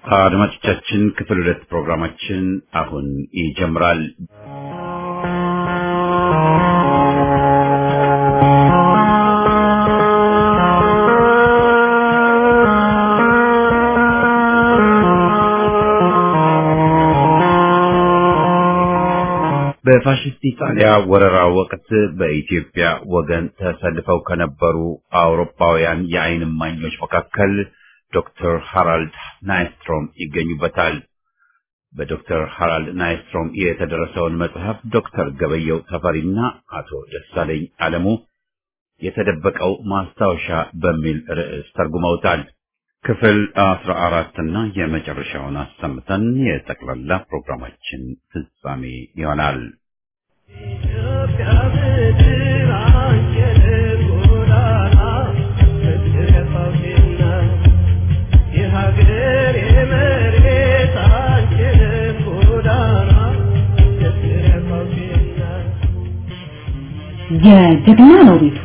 አድማጮቻችን ክፍል ሁለት ፕሮግራማችን አሁን ይጀምራል። በፋሽስት ኢጣሊያ ወረራ ወቅት በኢትዮጵያ ወገን ተሰልፈው ከነበሩ አውሮፓውያን የዓይን እማኞች መካከል ዶክተር ሃራልድ ናይስትሮም ይገኙበታል። በዶክተር ሃራልድ ናይስትሮም የተደረሰውን መጽሐፍ ዶክተር ገበየው ተፈሪና አቶ ደሳለኝ አለሙ የተደበቀው ማስታወሻ በሚል ርዕስ ተርጉመውታል። ክፍል አስራ አራትና የመጨረሻውን አሰምተን የጠቅላላ ፕሮግራማችን ፍጻሜ ይሆናል። የጀግና ነው ቤቱ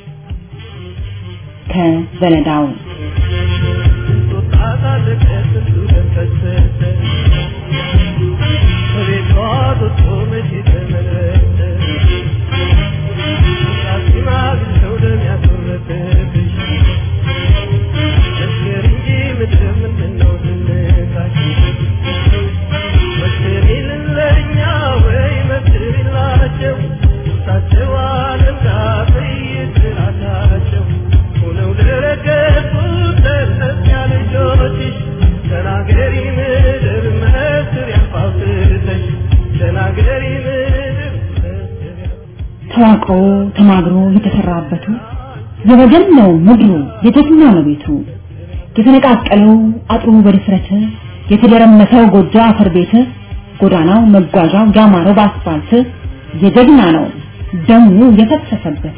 ከዘነዳው ተዋቅሮ ተማግሮ የተሰራበቱ የወገን ነው ምድሩ የጀግና ነው ቤቱ የተነቃቀለው አጥሩ በድፍረት የተደረመሰው ጎጆ አፈር ቤት ጎዳናው መጓዣው ያማረው በአስፋልት የጀግና ነው ደሙ የፈሰሰበት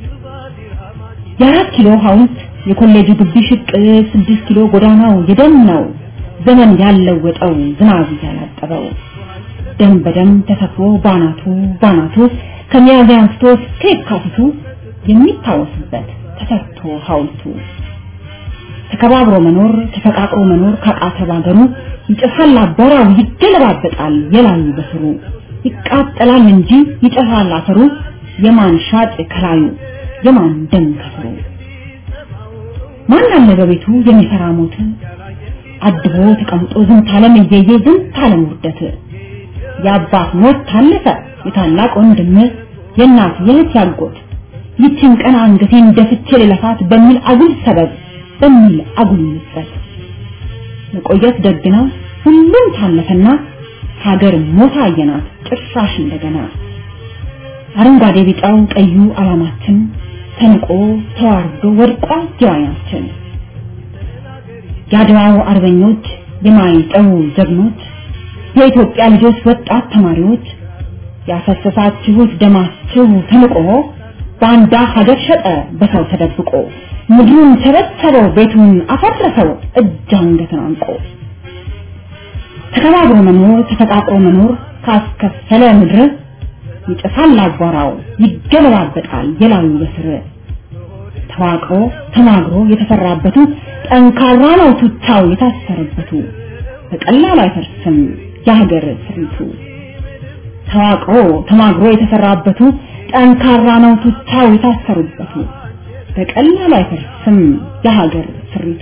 የአራት ኪሎ ሐውልት የኮሌጁ ግቢ ሽቅ ስድስት ኪሎ ጎዳናው የደም ነው ዘመን ያለወጠው ዝናብ ያላጠበው ደም በደም ተሰፍሮ ባናቱ ባናቱ ከሚያዝያ አንስቶ እስከ የካቲቱ የሚታወስበት ተሰርቶ ሐውልቱ ተከባብሮ መኖር ተፈቃቅሮ መኖር ካቃተ ባገሩ ይጨፋል አቧራው ይገለባበጣል የላዩ በስሩ ይቃጠላል እንጂ ይጨፋል አፈሩ የማን ሻጭ ከላዩ የማን ደም ከስሩ ማን አለ በቤቱ የሚፈራ ሞት አድቦ ተቀምጦ ዝንት ዓለም እየየ ዝንት ዓለም ውርደት የአባት ሞት ታለፈ የታላቅ ወንድም የእናት የእህት ያጎት ይችን ቀን አንገቴን ደፍቼ ልለፋት በሚል አጉል ሰበብ በሚል አጉል ምጸት መቆየት ደግ ነው ሁሉም ታለፈና ሀገር ሞታ አየናት ጭራሽ እንደገና አረንጓዴ ቢጫው ቀዩ አላማችን ተንቆ ተዋርዶ ወድቋል ጀዋያችን የአድዋው አርበኞች የማይጠው ጀግኖች የኢትዮጵያ ልጆች ወጣት ተማሪዎች ያፈሰሳችሁት ደማችሁ ተንቆ ባንዳ ሀገር ሸጠ በሰው ተደብቆ ምድሩን ሰበሰበው ቤቱን አፈረሰው እጅ አንገትን አንቆ ተከባብሮ መኖር ተፈቃቅሮ መኖር ካስከፈለ ምድር ይጨሳል አቧራው ይገለባበጣል የላዩ በስር ተዋቅሮ ተማግሮ የተሰራበቱ ጠንካራ ነው ቱቻው የታሰረበቱ በቀላሉ አይፈርስም የሀገር ስሪቱ ተዋቅሮ ተማግሮ የተሰራበቱ ጠንካራ ነው ቱቻው የታሰሩበቱ በቀላሉ አይፈርስም የሀገር ስሪቱ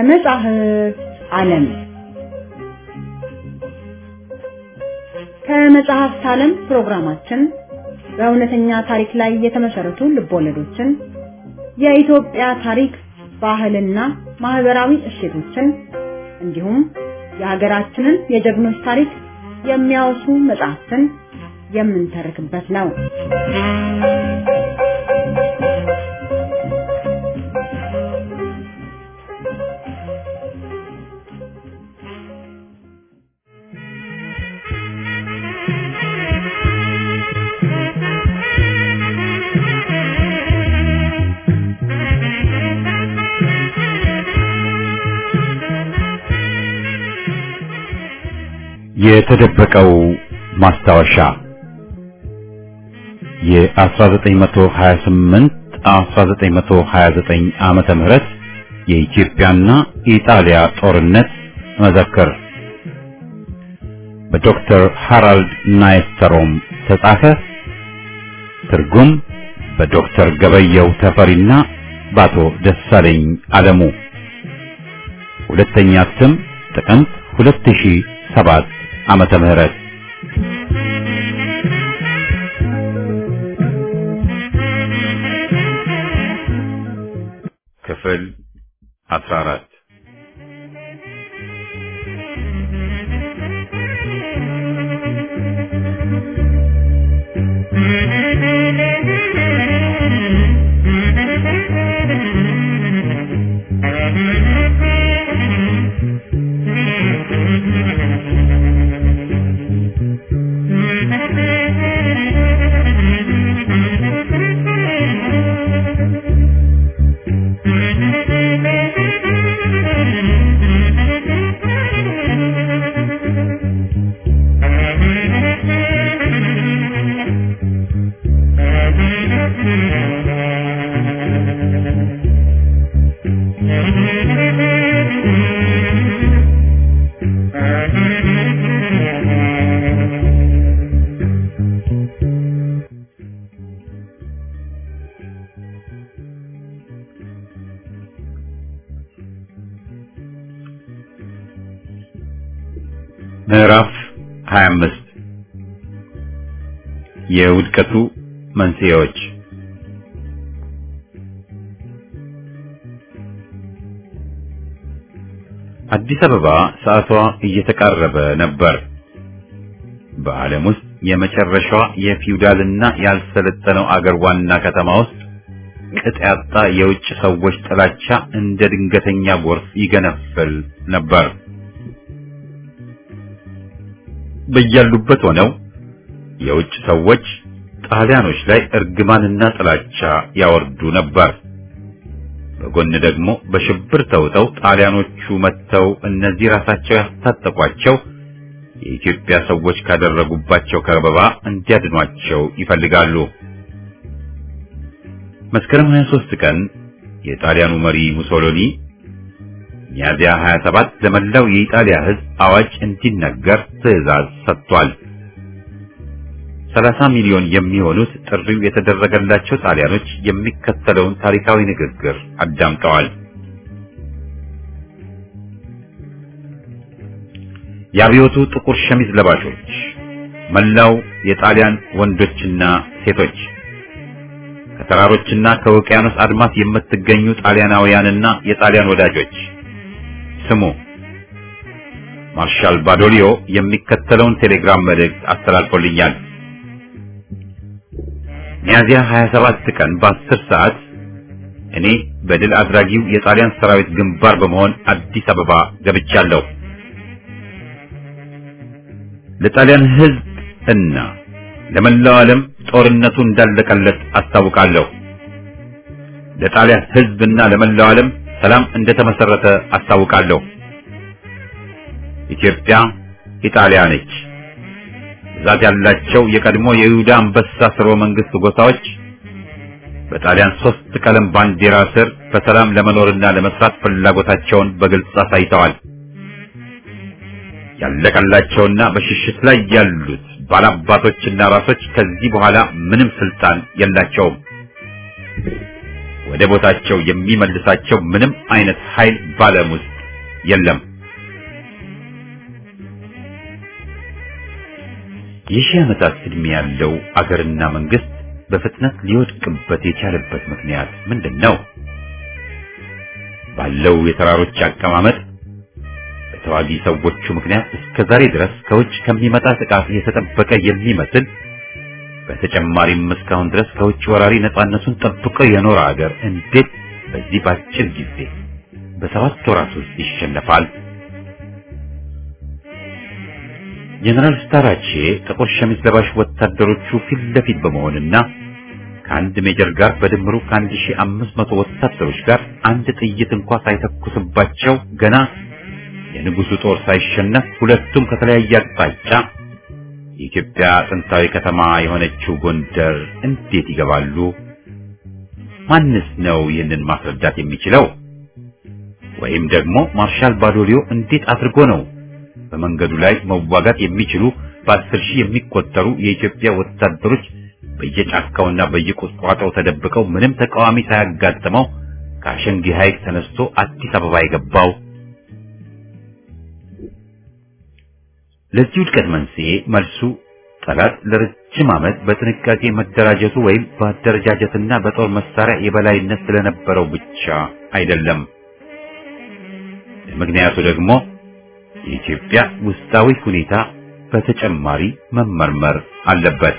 ከመጻሕፍት ዓለም ከመጽሐፍት ዓለም ፕሮግራማችን በእውነተኛ ታሪክ ላይ የተመሰረቱ ልቦለዶችን፣ የኢትዮጵያ ታሪክ፣ ባህልና ማህበራዊ እሴቶችን እንዲሁም የሀገራችንን የጀግኖች ታሪክ የሚያወሱ መጽሐፍትን የምንተርክበት ነው። የተደበቀው ማስታወሻ የ1928 1929 ዓመተ ምህረት የኢትዮጵያና ኢጣሊያ ጦርነት መዘክር በዶክተር ሃራልድ ናይስተሮም ተጻፈ። ትርጉም በዶክተር ገበየው ተፈሪና በአቶ ደሳለኝ አለሙ። ሁለተኛ እትም ጥቅምት 2007 ዓመተ ምህረት ክፍል 14 ምዕራፍ 25 የውድቀቱ መንስኤዎች አዲስ አበባ ሰዓቷ እየተቃረበ ነበር። በዓለም ውስጥ የመጨረሻዋ የፊውዳልና ያልሰለጠነው አገር ዋና ከተማ ውስጥ ቅጥ ያጣ የውጭ ሰዎች ጥላቻ እንደ ድንገተኛ ጎርፍ ይገነፍል ነበር። በያሉበት ሆነው የውጭ ሰዎች ጣሊያኖች ላይ እርግማንና ጥላቻ ያወርዱ ነበር። በጎን ደግሞ በሽብር ተውጠው ጣሊያኖቹ መጥተው እነዚህ ራሳቸው ያስታጠቋቸው የኢትዮጵያ ሰዎች ካደረጉባቸው ከበባ እንዲያድኗቸው ይፈልጋሉ። መስከረም 23 ቀን የጣሊያኑ መሪ ሙሶሎኒ ሚያዚያ 27 ለመላው የኢጣሊያ ሕዝብ አዋጅ እንዲነገር ትዕዛዝ ሰጥቷል። 30 ሚሊዮን የሚሆኑት ጥሪው የተደረገላቸው ጣሊያኖች የሚከተለውን ታሪካዊ ንግግር አዳምጠዋል። የአብዮቱ ጥቁር ሸሚዝ ለባሾች፣ መላው የጣሊያን ወንዶችና ሴቶች፣ ከተራሮችና ከውቅያኖስ አድማስ የምትገኙ ጣሊያናውያንና የጣሊያን ወዳጆች ስሙ። ማርሻል ባዶሊዮ የሚከተለውን ቴሌግራም መልእክት አስተላልፎልኛል። ሚያዚያ 27 ቀን በ10 ሰዓት እኔ በድል አድራጊው የጣሊያን ሰራዊት ግንባር በመሆን አዲስ አበባ ገብቻለሁ። ለጣሊያን ሕዝብ እና ለመላው ዓለም ጦርነቱ እንዳለቀለት አስታውቃለሁ። ለጣሊያን ሕዝብ እና ለመላው ዓለም ሰላም እንደተመሰረተ አስታውቃለሁ። ኢትዮጵያ ኢጣሊያ ነች። ብዛት ያላቸው የቀድሞ የይሁዳ አንበሳ ስርወ መንግስት ጎሳዎች በጣሊያን ሶስት ቀለም ባንዲራ ስር በሰላም ለመኖርና ለመስራት ፍላጎታቸውን በግልጽ አሳይተዋል። ያለቀላቸውና በሽሽት ላይ ያሉት ባላባቶችና ራሶች ከዚህ በኋላ ምንም ስልጣን የላቸውም። ወደ ቦታቸው የሚመልሳቸው ምንም አይነት ኃይል ባለም ውስጥ የለም። የሺህ ዓመታት ዕድሜ ያለው አገርና መንግስት በፍጥነት ሊወድቅበት የቻለበት ምክንያት ምንድን ነው? ባለው የተራሮች አቀማመጥ በተዋጊ ሰዎቹ ምክንያት እስከ ዛሬ ድረስ ከውጭ ከሚመጣ ጥቃት የተጠበቀ የሚመስል በተጨማሪም እስካሁን ድረስ ከውጭ ወራሪ ነፃነቱን ጠብቆ የኖረ አገር እንዴት በዚህ ባጭር ጊዜ በሰባት ወራት ውስጥ ይሸነፋል? ጀነራል ስታራቼ ጥቁር ሸሚዝ ለባሽ ወታደሮቹ ፊት ለፊት በመሆንና ከአንድ ሜጀር ጋር በድምሩ ከአንድ ሺህ አምስት መቶ ወታደሮች ጋር አንድ ጥይት እንኳ ሳይተኩስባቸው ገና የንጉሱ ጦር ሳይሸነፍ ሁለቱም ከተለያየ አቅጣጫ የኢትዮጵያ ጥንታዊ ከተማ የሆነችው ጎንደር እንዴት ይገባሉ? ማንስ ነው ይህንን ማስረዳት የሚችለው? ወይም ደግሞ ማርሻል ባዶሊዮ እንዴት አድርጎ ነው በመንገዱ ላይ መዋጋት የሚችሉ በአስር ሺህ የሚቆጠሩ የኢትዮጵያ ወታደሮች በየጫካውና በየቁጥቋጦው ተደብቀው ምንም ተቃዋሚ ሳያጋጥመው ከአሸንጊ ሐይቅ ተነስቶ አዲስ አበባ የገባው? ለዚህ ውድቀት መንስኤ መልሱ ጠላት ለረጅም ዓመት በጥንቃቄ መደራጀቱ ወይም በአደረጃጀትና በጦር መሳሪያ የበላይነት ስለነበረው ብቻ አይደለም። ምክንያቱ ደግሞ የኢትዮጵያ ውስጣዊ ሁኔታ በተጨማሪ መመርመር አለበት።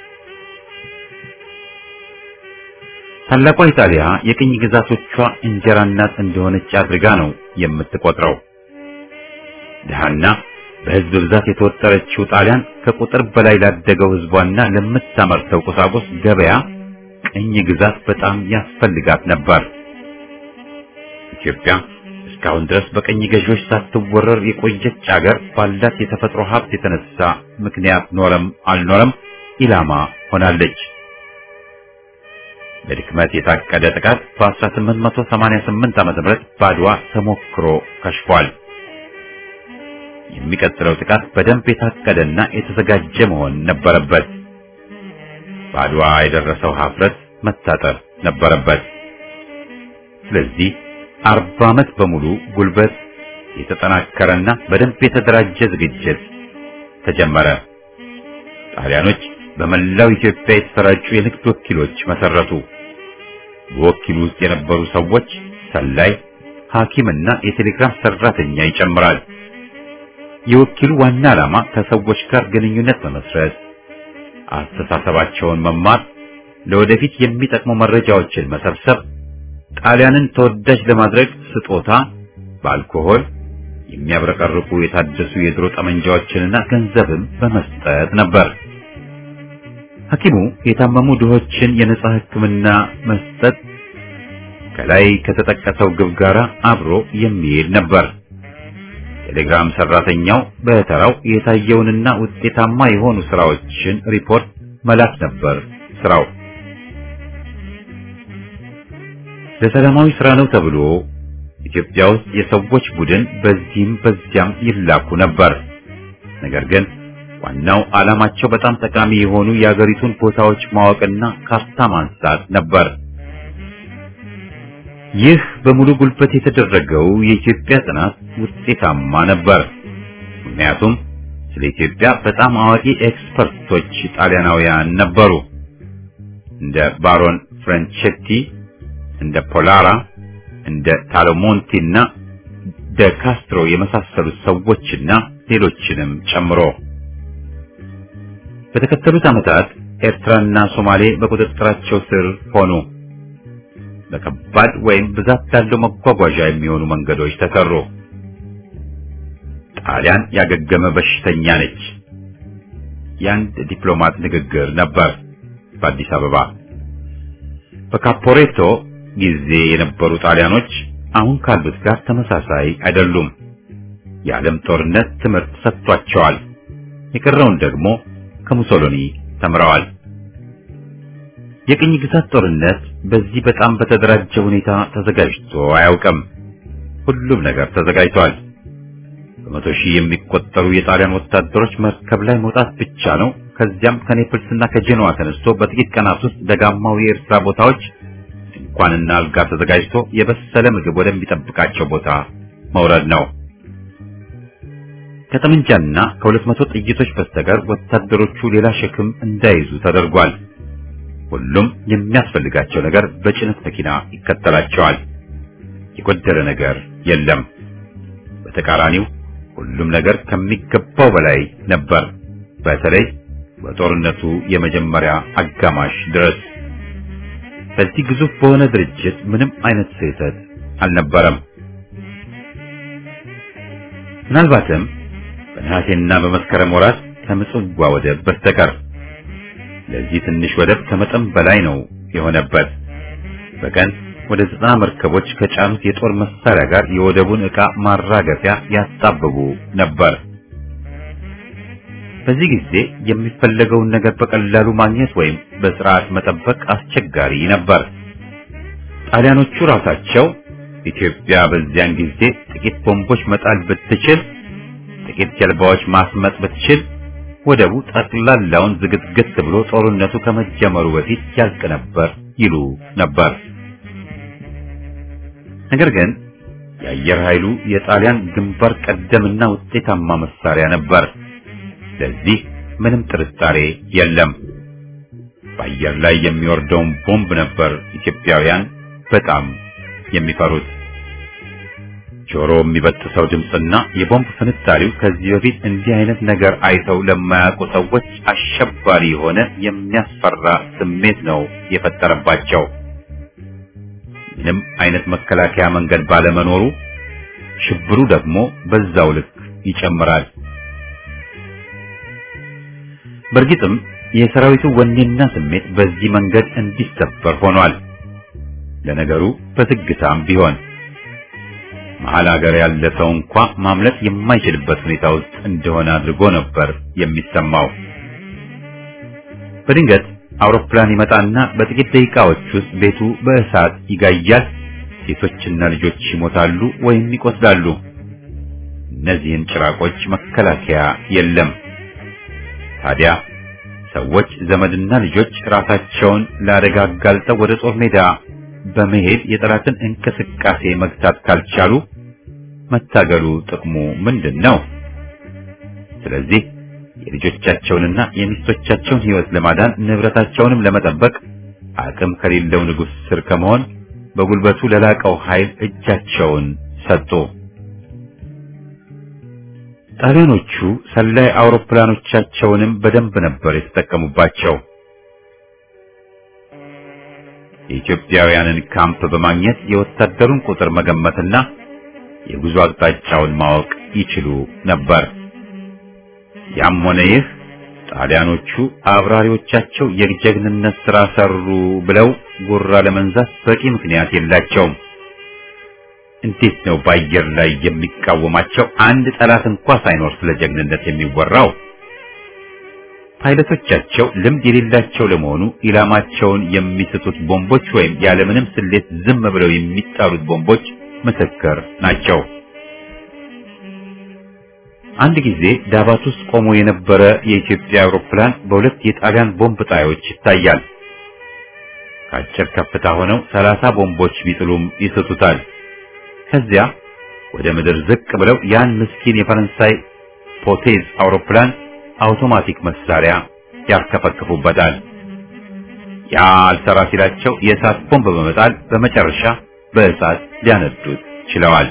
ታላቋ ኢጣሊያ የቅኝ ግዛቶቿ እንጀራ እናት እንደሆነች አድርጋ ነው የምትቆጥረው። ድሃና በሕዝብ ብዛት የተወጠረችው ጣሊያን ከቁጥር በላይ ላደገው ሕዝቧና ለምታመርተው ቁሳቁስ ገበያ ቅኝ ግዛት በጣም ያስፈልጋት ነበር። ኢትዮጵያ እስካሁን ድረስ በቀኝ ገዢዎች ሳትወረር የቆየች አገር ባላት የተፈጥሮ ሀብት የተነሳ ምክንያት ኖረም አልኖረም ኢላማ ሆናለች። በድክመት የታቀደ ጥቃት በ1888 ዓ.ም በአድዋ ተሞክሮ ከሽፏል። የሚቀጥለው ጥቃት በደንብ የታቀደና የተዘጋጀ መሆን ነበረበት። በአድዋ የደረሰው ሀፍረት መታጠር ነበረበት። ስለዚህ አርባ ዓመት በሙሉ ጉልበት የተጠናከረና በደንብ የተደራጀ ዝግጅት ተጀመረ። ጣሊያኖች በመላው ኢትዮጵያ የተሰራጩ የንግድ ወኪሎች መሰረቱ። በወኪሉ ውስጥ የነበሩ ሰዎች ሰላይ፣ ሐኪምና የቴሌግራም ሰራተኛ ይጨምራል። የወኪሉ ዋና ዓላማ ከሰዎች ጋር ግንኙነት መመስረት፣ አስተሳሰባቸውን መማር፣ ለወደፊት የሚጠቅሙ መረጃዎችን መሰብሰብ፣ ጣሊያንን ተወዳጅ ለማድረግ ስጦታ በአልኮሆል የሚያብረቀርቁ የታደሱ የድሮ ጠመንጃዎችንና ገንዘብም በመስጠት ነበር። ሐኪሙ የታመሙ ድሆችን የነጻ ሕክምና መስጠት ከላይ ከተጠቀሰው ግብ ጋር አብሮ የሚሄድ ነበር። ቴሌግራም ሰራተኛው በተራው የታየውንና ውጤታማ የሆኑ ስራዎችን ሪፖርት መላክ ነበር ስራው። ለሰላማዊ ስራ ነው ተብሎ ኢትዮጵያ ውስጥ የሰዎች ቡድን በዚህም በዚያም ይላኩ ነበር። ነገር ግን ዋናው ዓላማቸው በጣም ጠቃሚ የሆኑ የአገሪቱን ቦታዎች ማወቅና ካርታ ማንሳት ነበር። ይህ በሙሉ ጉልበት የተደረገው የኢትዮጵያ ጥናት ውጤታማ ነበር። ምክንያቱም ስለ ኢትዮጵያ በጣም አዋቂ ኤክስፐርቶች ጣሊያናውያን ነበሩ። እንደ ባሮን ፍራንቼቲ፣ እንደ ፖላራ፣ እንደ ታሎሞንቲ እና ደ ካስትሮ የመሳሰሉት ሰዎችና ሌሎችንም ጨምሮ በተከተሉት ዓመታት ኤርትራና ሶማሌ በቁጥጥራቸው ስር ሆኑ። በከባድ ወይም ብዛት ላለው መጓጓዣ የሚሆኑ መንገዶች ተሰሩ። ጣሊያን ያገገመ በሽተኛ ነች። የአንድ ዲፕሎማት ንግግር ነበር በአዲስ አበባ። በካፖሬቶ ጊዜ የነበሩ ጣሊያኖች አሁን ካሉት ጋር ተመሳሳይ አይደሉም። የዓለም ጦርነት ትምህርት ሰጥቷቸዋል። የቀረውን ደግሞ ከሙሶሎኒ ተምረዋል። የቅኝ ግዛት ጦርነት በዚህ በጣም በተደራጀ ሁኔታ ተዘጋጅቶ አያውቅም። ሁሉም ነገር ተዘጋጅቷል። በመቶ ሺህ የሚቆጠሩ የጣሊያን ወታደሮች መርከብ ላይ መውጣት ብቻ ነው። ከዚያም ከኔፕልስና ከጄኖዋ ተነስቶ በጥቂት ቀናት ውስጥ ደጋማው የኤርትራ ቦታዎች ድንኳንና አልጋ ተዘጋጅቶ የበሰለ ምግብ ወደሚጠብቃቸው ቦታ መውረድ ነው። ከጠመንጃና ከሁለት መቶ ጥይቶች በስተቀር ወታደሮቹ ሌላ ሸክም እንዳይዙ ተደርጓል። ሁሉም የሚያስፈልጋቸው ነገር በጭነት መኪና ይከተላቸዋል። የጎደለ ነገር የለም። በተቃራኒው ሁሉም ነገር ከሚገባው በላይ ነበር። በተለይ በጦርነቱ የመጀመሪያ አጋማሽ ድረስ በዚህ ግዙፍ በሆነ ድርጅት ምንም አይነት ስህተት አልነበረም። ምናልባትም በነሐሴና በመስከረም ወራት ከምጽዋ ወደብ በስተቀር ለዚህ ትንሽ ወደብ ከመጠን በላይ ነው የሆነበት። በቀን ወደ ዘጠና መርከቦች ከጫኑት የጦር መሳሪያ ጋር የወደቡን ዕቃ ማራገፊያ ያጣብቡ ነበር። በዚህ ጊዜ የሚፈለገውን ነገር በቀላሉ ማግኘት ወይም በስርዓት መጠበቅ አስቸጋሪ ነበር። ጣሊያኖቹ ራሳቸው ኢትዮጵያ በዚያን ጊዜ ጥቂት ቦምቦች መጣል ብትችል፣ ጥቂት ጀልባዎች ማስመጥ ብትችል ወደቡ ጠቅላላውን ዝግትግት ብሎ ጦርነቱ ከመጀመሩ በፊት ያልቅ ነበር ይሉ ነበር። ነገር ግን የአየር ኃይሉ የጣሊያን ግንባር ቀደምና ውጤታማ መሳሪያ ነበር። ለዚህ ምንም ጥርጣሬ የለም። በአየር ላይ የሚወርደውን ቦምብ ነበር ኢትዮጵያውያን በጣም የሚፈሩት። ጆሮ የሚበጥሰው ድምፅና የቦምብ ፍንጣሪው ከዚህ በፊት እንዲህ አይነት ነገር አይተው ለማያውቁ ሰዎች አሸባሪ የሆነ የሚያስፈራ ስሜት ነው የፈጠረባቸው። ምንም አይነት መከላከያ መንገድ ባለመኖሩ ሽብሩ ደግሞ በዛው ልክ ይጨምራል። በእርግጥም የሰራዊቱ ወኔና ስሜት በዚህ መንገድ እንዲሰበር ሆኗል። ለነገሩ በዝግታም ቢሆን መሀል ሀገር ያለ ሰው እንኳ ማምለጥ የማይችልበት ሁኔታ ውስጥ እንደሆነ አድርጎ ነበር የሚሰማው። በድንገት አውሮፕላን ይመጣና በጥቂት ደቂቃዎች ውስጥ ቤቱ በእሳት ይጋያል። ሴቶችና ልጆች ይሞታሉ ወይም ይቆስላሉ። እነዚህን ጭራቆች መከላከያ የለም። ታዲያ ሰዎች ዘመድና ልጆች ራሳቸውን ለአደጋ አጋልጠው ወደ ጦር ሜዳ በመሄድ የጠላትን እንቅስቃሴ መግታት ካልቻሉ መታገሉ ጥቅሙ ምንድን ነው? ስለዚህ የልጆቻቸውንና የሚስቶቻቸውን ሕይወት ለማዳን ንብረታቸውንም ለመጠበቅ አቅም ከሌለው ንጉሥ ስር ከመሆን በጉልበቱ ለላቀው ኃይል እጃቸውን ሰጡ። ጣሊያኖቹ ሰላይ አውሮፕላኖቻቸውንም በደንብ ነበር የተጠቀሙባቸው። የኢትዮጵያውያንን ካምፕ በማግኘት የወታደሩን ቁጥር መገመትና የጉዞ አቅጣጫውን ማወቅ ይችሉ ነበር። ያም ሆነ ይህ ጣሊያኖቹ አብራሪዎቻቸው የጀግንነት ሥራ ሰሩ ብለው ጉራ ለመንዛት በቂ ምክንያት የላቸውም። እንዴት ነው በአየር ላይ የሚቃወማቸው አንድ ጠላት እንኳ ሳይኖር ስለ ጀግንነት የሚወራው? ፓይለቶቻቸው ልምድ የሌላቸው ለመሆኑ ኢላማቸውን የሚስቱት ቦምቦች ወይም ያለምንም ስሌት ዝም ብለው የሚጣሉት ቦምቦች ምስክር ናቸው። አንድ ጊዜ ዳባት ውስጥ ቆሞ የነበረ የኢትዮጵያ አውሮፕላን በሁለት የጣሊያን ቦምብ ጣዮች ይታያል። ከአጭር ከፍታ ሆነው ሰላሳ ቦምቦች ቢጥሉም ይስቱታል። ከዚያ ወደ ምድር ዝቅ ብለው ያን ምስኪን የፈረንሳይ ፖቴዝ አውሮፕላን አውቶማቲክ መሳሪያ ያርከፈክፉበታል። ያ አልሰራ ሲላቸው የእሳት ቦምብ በመጣል በመጨረሻ በእሳት ሊያነዱት ችለዋል።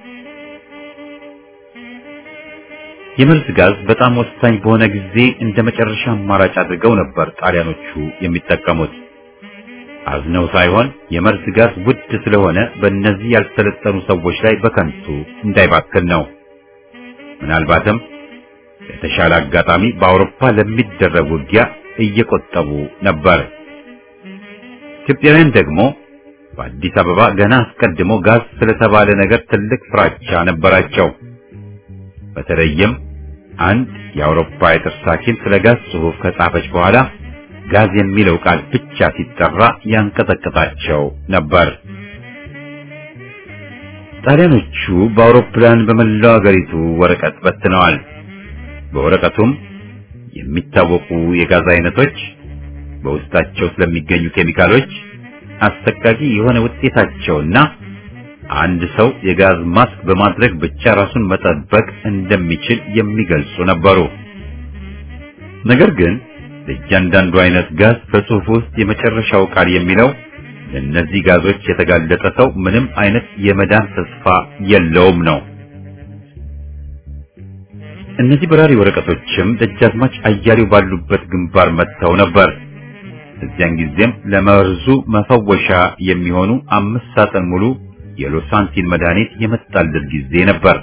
የመርዝ ጋዝ በጣም ወሳኝ በሆነ ጊዜ እንደ መጨረሻ አማራጭ አድርገው ነበር ጣሊያኖቹ የሚጠቀሙት። አዝነው ሳይሆን የመርዝ ጋዝ ውድ ስለሆነ በእነዚህ ያልሰለጠኑ ሰዎች ላይ በከንቱ እንዳይባክን ነው። ምናልባትም የተሻለ አጋጣሚ በአውሮፓ ለሚደረግ ውጊያ እየቆጠቡ ነበር። ኢትዮጵያውያን ደግሞ በአዲስ አበባ ገና አስቀድሞ ጋዝ ስለተባለ ነገር ትልቅ ፍራቻ ነበራቸው። በተለይም አንድ የአውሮፓ የጥርስ ሐኪም ስለ ጋዝ ጽሑፍ ከጻፈች በኋላ ጋዝ የሚለው ቃል ብቻ ሲጠራ ያንቀጠቀጣቸው ነበር። ጣሊያኖቹ በአውሮፕላን በመላው አገሪቱ ወረቀት በትነዋል። በወረቀቱም የሚታወቁ የጋዝ አይነቶች፣ በውስጣቸው ስለሚገኙ ኬሚካሎች፣ አሰቃቂ የሆነ ውጤታቸውና አንድ ሰው የጋዝ ማስክ በማድረግ ብቻ ራሱን መጠበቅ እንደሚችል የሚገልጹ ነበሩ። ነገር ግን ለእያንዳንዱ አይነት ጋዝ በጽሑፍ ውስጥ የመጨረሻው ቃል የሚለው ለእነዚህ ጋዞች የተጋለጠ ሰው ምንም አይነት የመዳን ተስፋ የለውም ነው። እነዚህ በራሪ ወረቀቶችም ደጃዝማች አያሌው ባሉበት ግንባር መጥተው ነበር። እዚያን ጊዜም ለመርዙ መፈወሻ የሚሆኑ አምስት ሳጥን ሙሉ የሎሳንቲን መድኃኒት የመጣለት ጊዜ ነበር።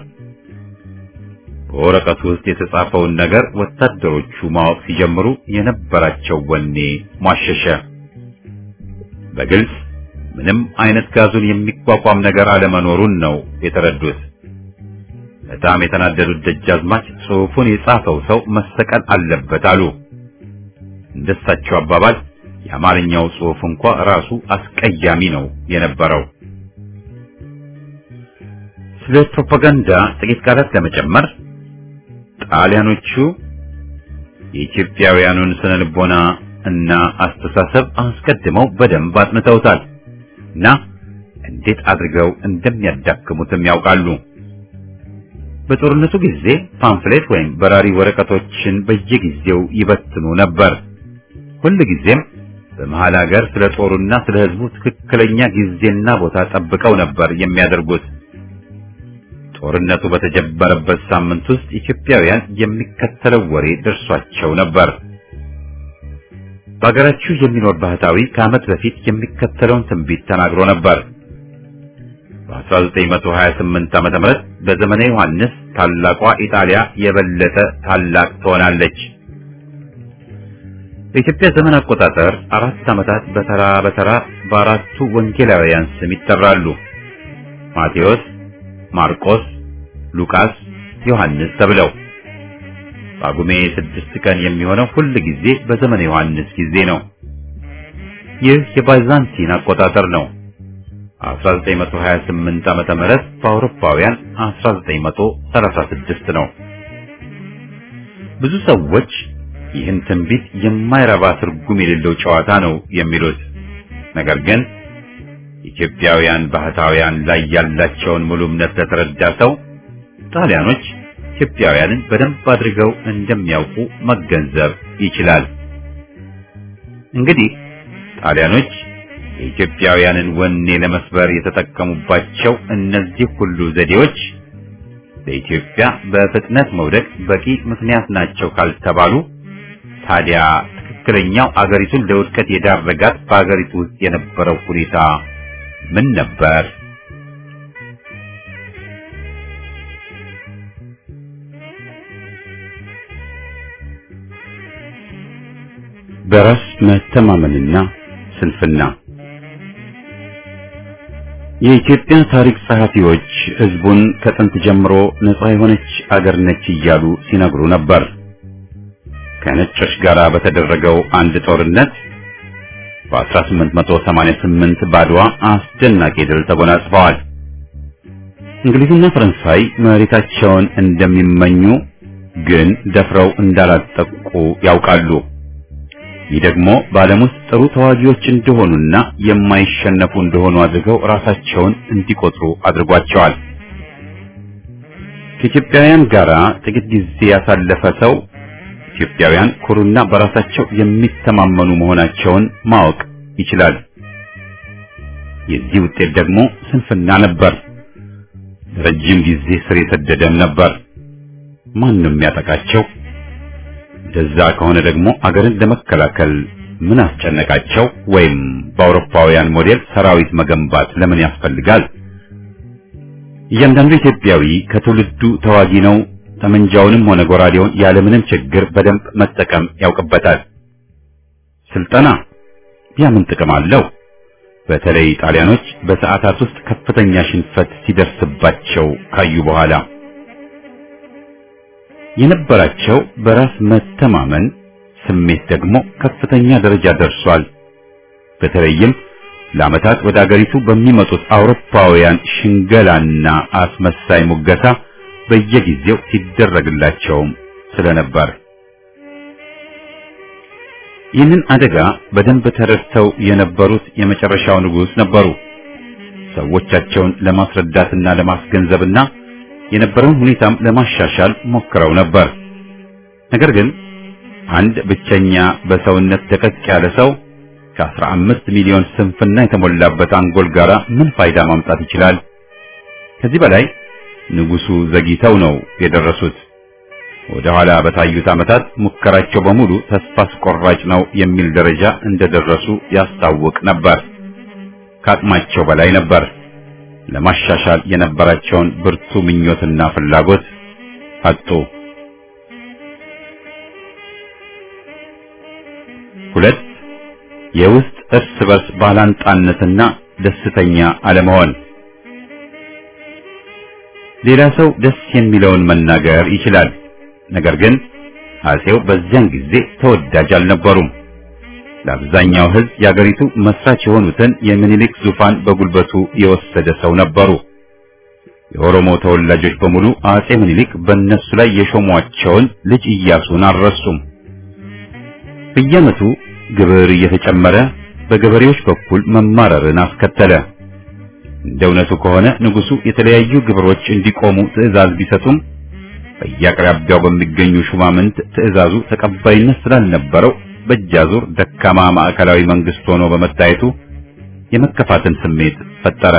በወረቀቱ ውስጥ የተጻፈውን ነገር ወታደሮቹ ማወቅ ሲጀምሩ የነበራቸው ወኔ ሟሸሸ። በግልጽ ምንም አይነት ጋዙን የሚቋቋም ነገር አለመኖሩን ነው የተረዱት። በጣም የተናደዱት ደጃዝማች ጽሑፉን የጻፈው ሰው መሰቀል አለበት አሉ። እንደሳቸው አባባል የአማርኛው ጽሑፍ እንኳ ራሱ አስቀያሚ ነው የነበረው። ስለ ፕሮፓጋንዳ ጥቂት ቃላት ለመጨመር ጣሊያኖቹ የኢትዮጵያውያኑን ስነ ልቦና እና አስተሳሰብ አስቀድመው በደንብ አጥንተውታል እና እንዴት አድርገው እንደሚያዳክሙትም ያውቃሉ። በጦርነቱ ጊዜ ፓምፍሌት ወይም በራሪ ወረቀቶችን በየጊዜው ይበትኑ ነበር። ሁል ጊዜም በመሃል ሀገር ስለ ጦሩና ስለ ሕዝቡ ትክክለኛ ጊዜና ቦታ ጠብቀው ነበር የሚያደርጉት። ጦርነቱ በተጀመረበት ሳምንት ውስጥ ኢትዮጵያውያን የሚከተለው ወሬ ደርሷቸው ነበር። በሀገራችሁ የሚኖር ባህታዊ ከዓመት በፊት የሚከተለውን ትንቢት ተናግሮ ነበር። በ1928 ዓመተ ምህረት በዘመነ ዮሐንስ ታላቋ ኢጣሊያ የበለጠ ታላቅ ትሆናለች። በኢትዮጵያ ዘመን አቆጣጠር አራት ዓመታት በተራ በተራ በአራቱ ወንጌላውያን ስም ይጠራሉ። ማቴዎስ፣ ማርቆስ፣ ሉቃስ፣ ዮሐንስ ተብለው ጳጉሜ ስድስት ቀን የሚሆነው ሁል ጊዜ በዘመነ ዮሐንስ ጊዜ ነው። ይህ የባይዛንቲን አቆጣጠር ነው። 1928 ዓመተ ምህረት በአውሮፓውያን 1936 ነው። ብዙ ሰዎች ይህን ትንቢት የማይረባ ትርጉም የሌለው ጨዋታ ነው የሚሉት። ነገር ግን ኢትዮጵያውያን ባህታውያን ላይ ያላቸውን ሙሉ እምነት ለተረዳ ሰው ጣሊያኖች ኢትዮጵያውያንን በደንብ አድርገው እንደሚያውቁ መገንዘብ ይችላል። እንግዲህ ጣሊያኖች የኢትዮጵያውያንን ወኔ ለመስበር የተጠቀሙባቸው እነዚህ ሁሉ ዘዴዎች ለኢትዮጵያ በፍጥነት መውደቅ በቂ ምክንያት ናቸው ካልተባሉ ታዲያ ትክክለኛው አገሪቱን ለውድቀት የዳረጋት በአገሪቱ ውስጥ የነበረው ሁኔታ ምን ነበር? በራስ መተማመንና ስንፍና የኢትዮጵያ ታሪክ ጸሐፊዎች ሕዝቡን ከጥንት ጀምሮ ነፃ የሆነች አገር ነች እያሉ ሲነግሩ ነበር። ከነጮች ጋር በተደረገው አንድ ጦርነት በ1888 ባድዋ አስደናቂ ድል ተጎናጽፈዋል። እንግሊዝና ፈረንሳይ መሬታቸውን እንደሚመኙ ግን ደፍረው እንዳላጠቁ ያውቃሉ። ይህ ደግሞ በዓለም ውስጥ ጥሩ ተዋጊዎች እንደሆኑና የማይሸነፉ እንደሆኑ አድርገው ራሳቸውን እንዲቆጥሩ አድርጓቸዋል። ከኢትዮጵያውያን ጋር ጥቂት ጊዜ ያሳለፈ ሰው ኢትዮጵያውያን ኩሩና በራሳቸው የሚተማመኑ መሆናቸውን ማወቅ ይችላል። የዚህ ውጤት ደግሞ ስንፍና ነበር። ረጅም ጊዜ ስር የሰደደም ነበር። ማንም ያጠቃቸው እንደዛ ከሆነ ደግሞ አገርን ለመከላከል ምን አስጨነቃቸው? ወይም በአውሮፓውያን ሞዴል ሰራዊት መገንባት ለምን ያስፈልጋል? እያንዳንዱ ኢትዮጵያዊ ከትውልዱ ተዋጊ ነው። ጠመንጃውንም ሆነ ጎራዴውን ያለምንም ችግር በደንብ መጠቀም ያውቅበታል። ስልጠና ያ ምን ጥቅም አለው? በተለይ ጣሊያኖች በሰዓታት ውስጥ ከፍተኛ ሽንፈት ሲደርስባቸው ካዩ በኋላ የነበራቸው በራስ መተማመን ስሜት ደግሞ ከፍተኛ ደረጃ ደርሷል። በተለይም ለዓመታት ወደ አገሪቱ በሚመጡት አውሮፓውያን ሽንገላና አስመሳይ ሙገሳ በየጊዜው ሲደረግላቸውም ስለነበር ይህንን አደጋ በደንብ ተረድተው የነበሩት የመጨረሻው ንጉሥ ነበሩ። ሰዎቻቸውን ለማስረዳትና ለማስገንዘብና የነበረውን ሁኔታም ለማሻሻል ሞክረው ነበር። ነገር ግን አንድ ብቸኛ በሰውነት ደቀቅ ያለ ሰው ከአስራ አምስት ሚሊዮን ስንፍና የተሞላበት አንጎል ጋር ምን ፋይዳ ማምጣት ይችላል? ከዚህ በላይ ንጉሱ ዘግይተው ነው የደረሱት። ወደ ኋላ በታዩት ዓመታት ሙከራቸው በሙሉ ተስፋ አስቆራጭ ነው የሚል ደረጃ እንደደረሱ ያስታውቅ ነበር። ከአቅማቸው በላይ ነበር። ለማሻሻል የነበራቸውን ብርቱ ምኞትና ፍላጎት አጡ። ሁለት የውስጥ እርስ በርስ ባላንጣነትና ደስተኛ አለመሆን። ሌላ ሰው ደስ የሚለውን መናገር ይችላል። ነገር ግን አጼው በዚያን ጊዜ ተወዳጅ አልነበሩም። ለአብዛኛው ሕዝብ የአገሪቱ መስራች የሆኑትን የሚኒሊክ ዙፋን በጉልበቱ የወሰደ ሰው ነበሩ። የኦሮሞ ተወላጆች በሙሉ አጼ ምኒልክ በእነሱ ላይ የሾሟቸውን ልጅ ኢያሱን አልረሱም። በየዓመቱ ግብር እየተጨመረ በገበሬዎች በኩል መማረርን አስከተለ። እንደ እውነቱ ከሆነ ንጉሱ የተለያዩ ግብሮች እንዲቆሙ ትዕዛዝ ቢሰጡም በየአቅራቢያው በሚገኙ ሹማምንት ትዕዛዙ ተቀባይነት ስላልነበረው በእጃዙር ደካማ ማዕከላዊ መንግስት ሆኖ በመታየቱ የመከፋትን ስሜት ፈጠረ።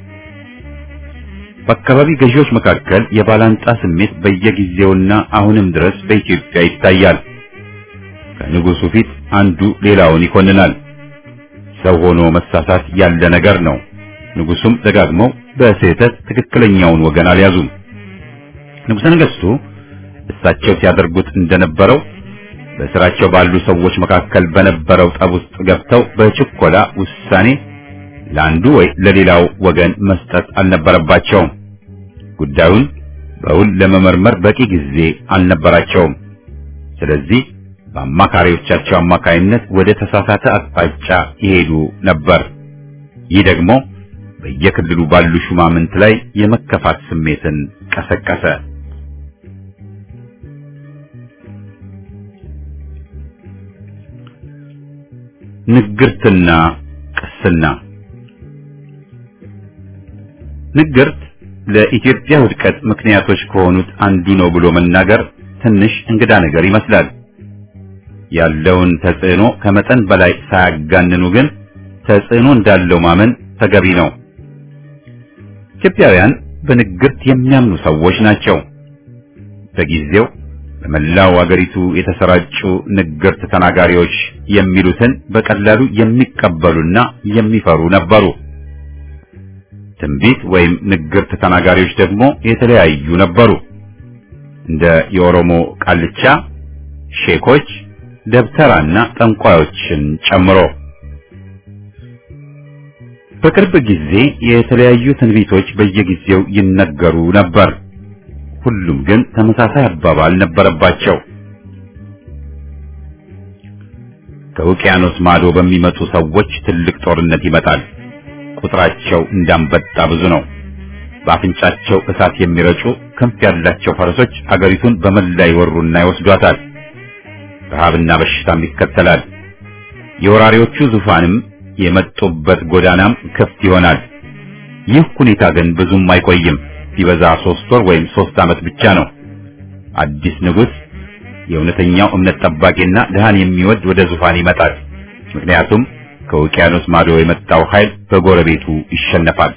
በአካባቢ ገዢዎች መካከል የባላንጣ ስሜት በየጊዜውና አሁንም ድረስ በኢትዮጵያ ይታያል። ከንጉሱ ፊት አንዱ ሌላውን ይኮንናል። ሰው ሆኖ መሳሳት ያለ ነገር ነው። ንጉሱም ደጋግመው በስህተት ትክክለኛውን ወገን አልያዙም። ንጉሠ ነገሥቱ እሳቸው ሲያደርጉት እንደነበረው በስራቸው ባሉ ሰዎች መካከል በነበረው ጠብ ውስጥ ገብተው በችኮላ ውሳኔ ለአንዱ ወይ ለሌላው ወገን መስጠት አልነበረባቸውም። ጉዳዩን በውል ለመመርመር በቂ ጊዜ አልነበራቸውም። ስለዚህ በአማካሪዎቻቸው አማካይነት ወደ ተሳሳተ አቅጣጫ ይሄዱ ነበር። ይህ ደግሞ በየክልሉ ባሉ ሹማምንት ላይ የመከፋት ስሜትን ቀሰቀሰ። ንግርትና ቅስና። ንግርት ለኢትዮጵያ ውድቀት ምክንያቶች ከሆኑት አንዱ ነው ብሎ መናገር ትንሽ እንግዳ ነገር ይመስላል። ያለውን ተጽዕኖ ከመጠን በላይ ሳያጋንኑ ግን ተጽዕኖ እንዳለው ማመን ተገቢ ነው። ኢትዮጵያውያን በንግርት የሚያምኑ ሰዎች ናቸው። በጊዜው በመላው አገሪቱ የተሰራጩ ንግርት ተናጋሪዎች የሚሉትን በቀላሉ የሚቀበሉና የሚፈሩ ነበሩ። ትንቢት ወይም ንግርት ተናጋሪዎች ደግሞ የተለያዩ ነበሩ። እንደ የኦሮሞ ቃልቻ፣ ሼኮች፣ ደብተራና ጠንቋዮችን ጨምሮ በቅርብ ጊዜ የተለያዩ ትንቢቶች በየጊዜው ይነገሩ ነበር። ሁሉም ግን ተመሳሳይ አባባል ነበረባቸው። ከውቅያኖስ ማዶ በሚመጡ ሰዎች ትልቅ ጦርነት ይመጣል። ቁጥራቸው እንዳንበጣ ብዙ ነው። በአፍንጫቸው እሳት የሚረጩ ክንፍ ያላቸው ፈረሶች አገሪቱን በመላ ይወሩና ይወስዷታል። ረሃብና በሽታም ይከተላል። የወራሪዎቹ ዙፋንም የመጡበት ጎዳናም ክፍት ይሆናል። ይህ ሁኔታ ግን ብዙም አይቆይም። ቢበዛ ሶስት ወር ወይም ሶስት ዓመት ብቻ ነው። አዲስ ንጉሥ የእውነተኛው እምነት ጠባቂና ድሃን የሚወድ ወደ ዙፋን ይመጣል። ምክንያቱም ከውቅያኖስ ማዶ የመጣው ኃይል በጎረቤቱ ይሸነፋል።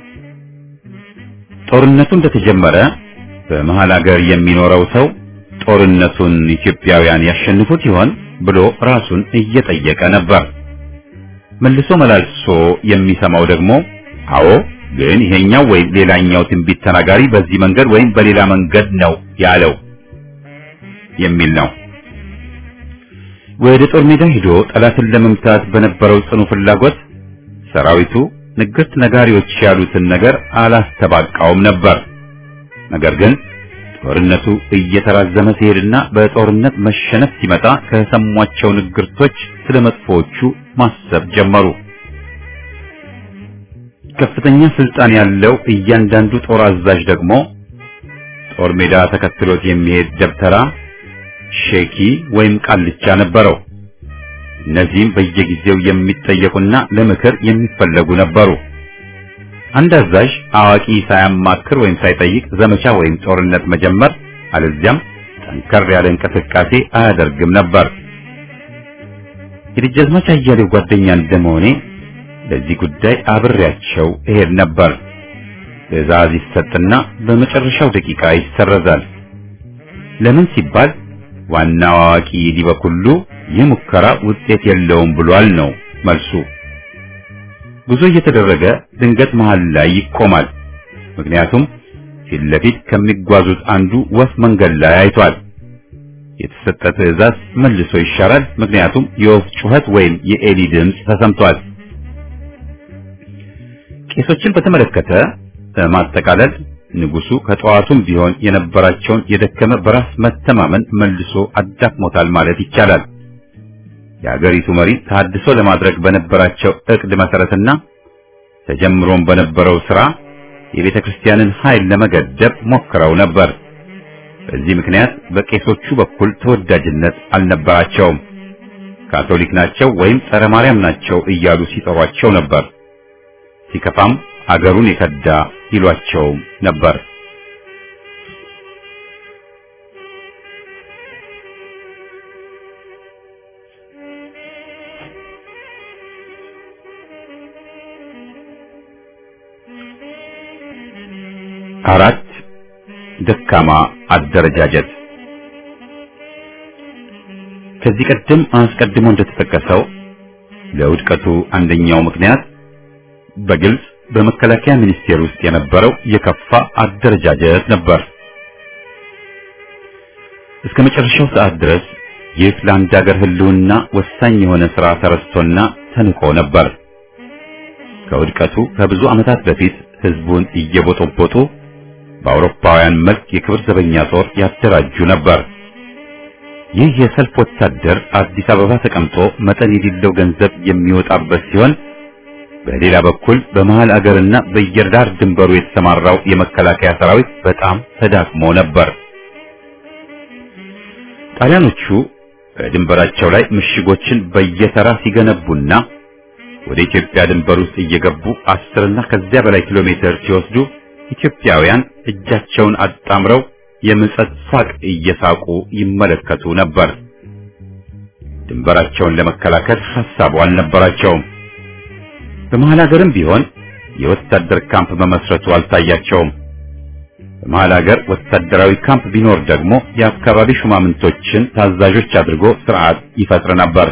ጦርነቱ እንደተጀመረ በመሃል አገር የሚኖረው ሰው ጦርነቱን ኢትዮጵያውያን ያሸንፉት ይሆን ብሎ ራሱን እየጠየቀ ነበር። መልሶ መላልሶ የሚሰማው ደግሞ አዎ ግን ይሄኛው ወይም ሌላኛው ትንቢት ተናጋሪ በዚህ መንገድ ወይም በሌላ መንገድ ነው ያለው የሚል ነው። ወደ ጦር ሜዳ ሄዶ ጠላትን ለመምታት በነበረው ጽኑ ፍላጎት ሰራዊቱ ንግርት ነጋሪዎች ያሉትን ነገር አላስተባቃውም ነበር። ነገር ግን ጦርነቱ እየተራዘመ ሲሄድና በጦርነት መሸነፍ ሲመጣ ከሰሟቸው ንግርቶች ስለ መጥፎዎቹ ማሰብ ጀመሩ። ከፍተኛ ስልጣን ያለው እያንዳንዱ ጦር አዛዥ ደግሞ ጦር ሜዳ ተከትሎት የሚሄድ ደብተራ፣ ሼኪ ወይም ቃልቻ ነበረው። እነዚህም በየጊዜው የሚጠየቁና ለምክር የሚፈለጉ ነበሩ። አንድ አዛዥ አዋቂ ሳያማክር ወይም ሳይጠይቅ ዘመቻ ወይም ጦርነት መጀመር አለዚያም ጠንከር ያለ እንቅስቃሴ አያደርግም ነበር። የደጃዝማች አያሌው ጓደኛ እንደመሆኔ ለዚህ ጉዳይ አብሬያቸው እሄድ ነበር። ትዕዛዝ ይሰጥና በመጨረሻው ደቂቃ ይሰረዛል። ለምን ሲባል ዋናው አዋቂ ሊበኩሉ ይህ ሙከራ ውጤት የለውም ብሏል ነው መልሱ። ጉዞ እየተደረገ ድንገት መሃል ላይ ይቆማል። ምክንያቱም ፊት ለፊት ከሚጓዙት አንዱ ወፍ መንገድ ላይ አይቷል። የተሰጠ ትዕዛዝ መልሶ ይሻራል። ምክንያቱም የወፍ ጩኸት ወይም የኤሊ ድምፅ ተሰምቷል። ቄሶችን በተመለከተ በማጠቃለል ንጉሱ ከጠዋቱም ቢሆን የነበራቸውን የደከመ በራስ መተማመን መልሶ አዳክሞታል ማለት ይቻላል። የሀገሪቱ መሪ ታድሶ ለማድረግ በነበራቸው እቅድ መሰረትና ተጀምሮም በነበረው ስራ የቤተ ክርስቲያንን ኃይል ለመገደብ ሞክረው ነበር። በዚህ ምክንያት በቄሶቹ በኩል ተወዳጅነት አልነበራቸውም። ካቶሊክ ናቸው ወይም ጸረ ማርያም ናቸው እያሉ ሲጠሯቸው ነበር። ሲከፋም አገሩን የከዳ ይሏቸውም ነበር። አራት ደካማ አደረጃጀት ከዚህ ቀደም አስቀድሞ እንደተጠቀሰው ለውድቀቱ አንደኛው ምክንያት በግልጽ በመከላከያ ሚኒስቴር ውስጥ የነበረው የከፋ አደረጃጀት ነበር። እስከ መጨረሻው ሰዓት ድረስ ይህ ለአንድ ሀገር ሕልውና ወሳኝ የሆነ ሥራ ተረስቶና ተንቆ ነበር። ከውድቀቱ ከብዙ ዓመታት በፊት ሕዝቡን እየቦጦቦጡ በአውሮፓውያን መልክ የክብር ዘበኛ ጦር ያደራጁ ነበር። ይህ የሰልፍ ወታደር አዲስ አበባ ተቀምጦ መጠን የሌለው ገንዘብ የሚወጣበት ሲሆን በሌላ በኩል በመሃል አገርና በየዳር ድንበሩ የተሰማራው የመከላከያ ሰራዊት በጣም ተዳክሞ ነበር። ጣሊያኖቹ በድንበራቸው ላይ ምሽጎችን በየተራ ሲገነቡና ወደ ኢትዮጵያ ድንበር ውስጥ እየገቡ አስርና ከዚያ በላይ ኪሎ ሜትር ሲወስዱ ኢትዮጵያውያን እጃቸውን አጣምረው የምጸት ሳቅ እየሳቁ ይመለከቱ ነበር። ድንበራቸውን ለመከላከል ሐሳቡ አልነበራቸውም። በመሃል ሀገርም ቢሆን የወታደር ካምፕ መመስረቱ አልታያቸውም። በመሃል ሀገር ወታደራዊ ካምፕ ቢኖር ደግሞ የአካባቢ ሹማምንቶችን ታዛዦች አድርጎ ስርዓት ይፈጥር ነበር።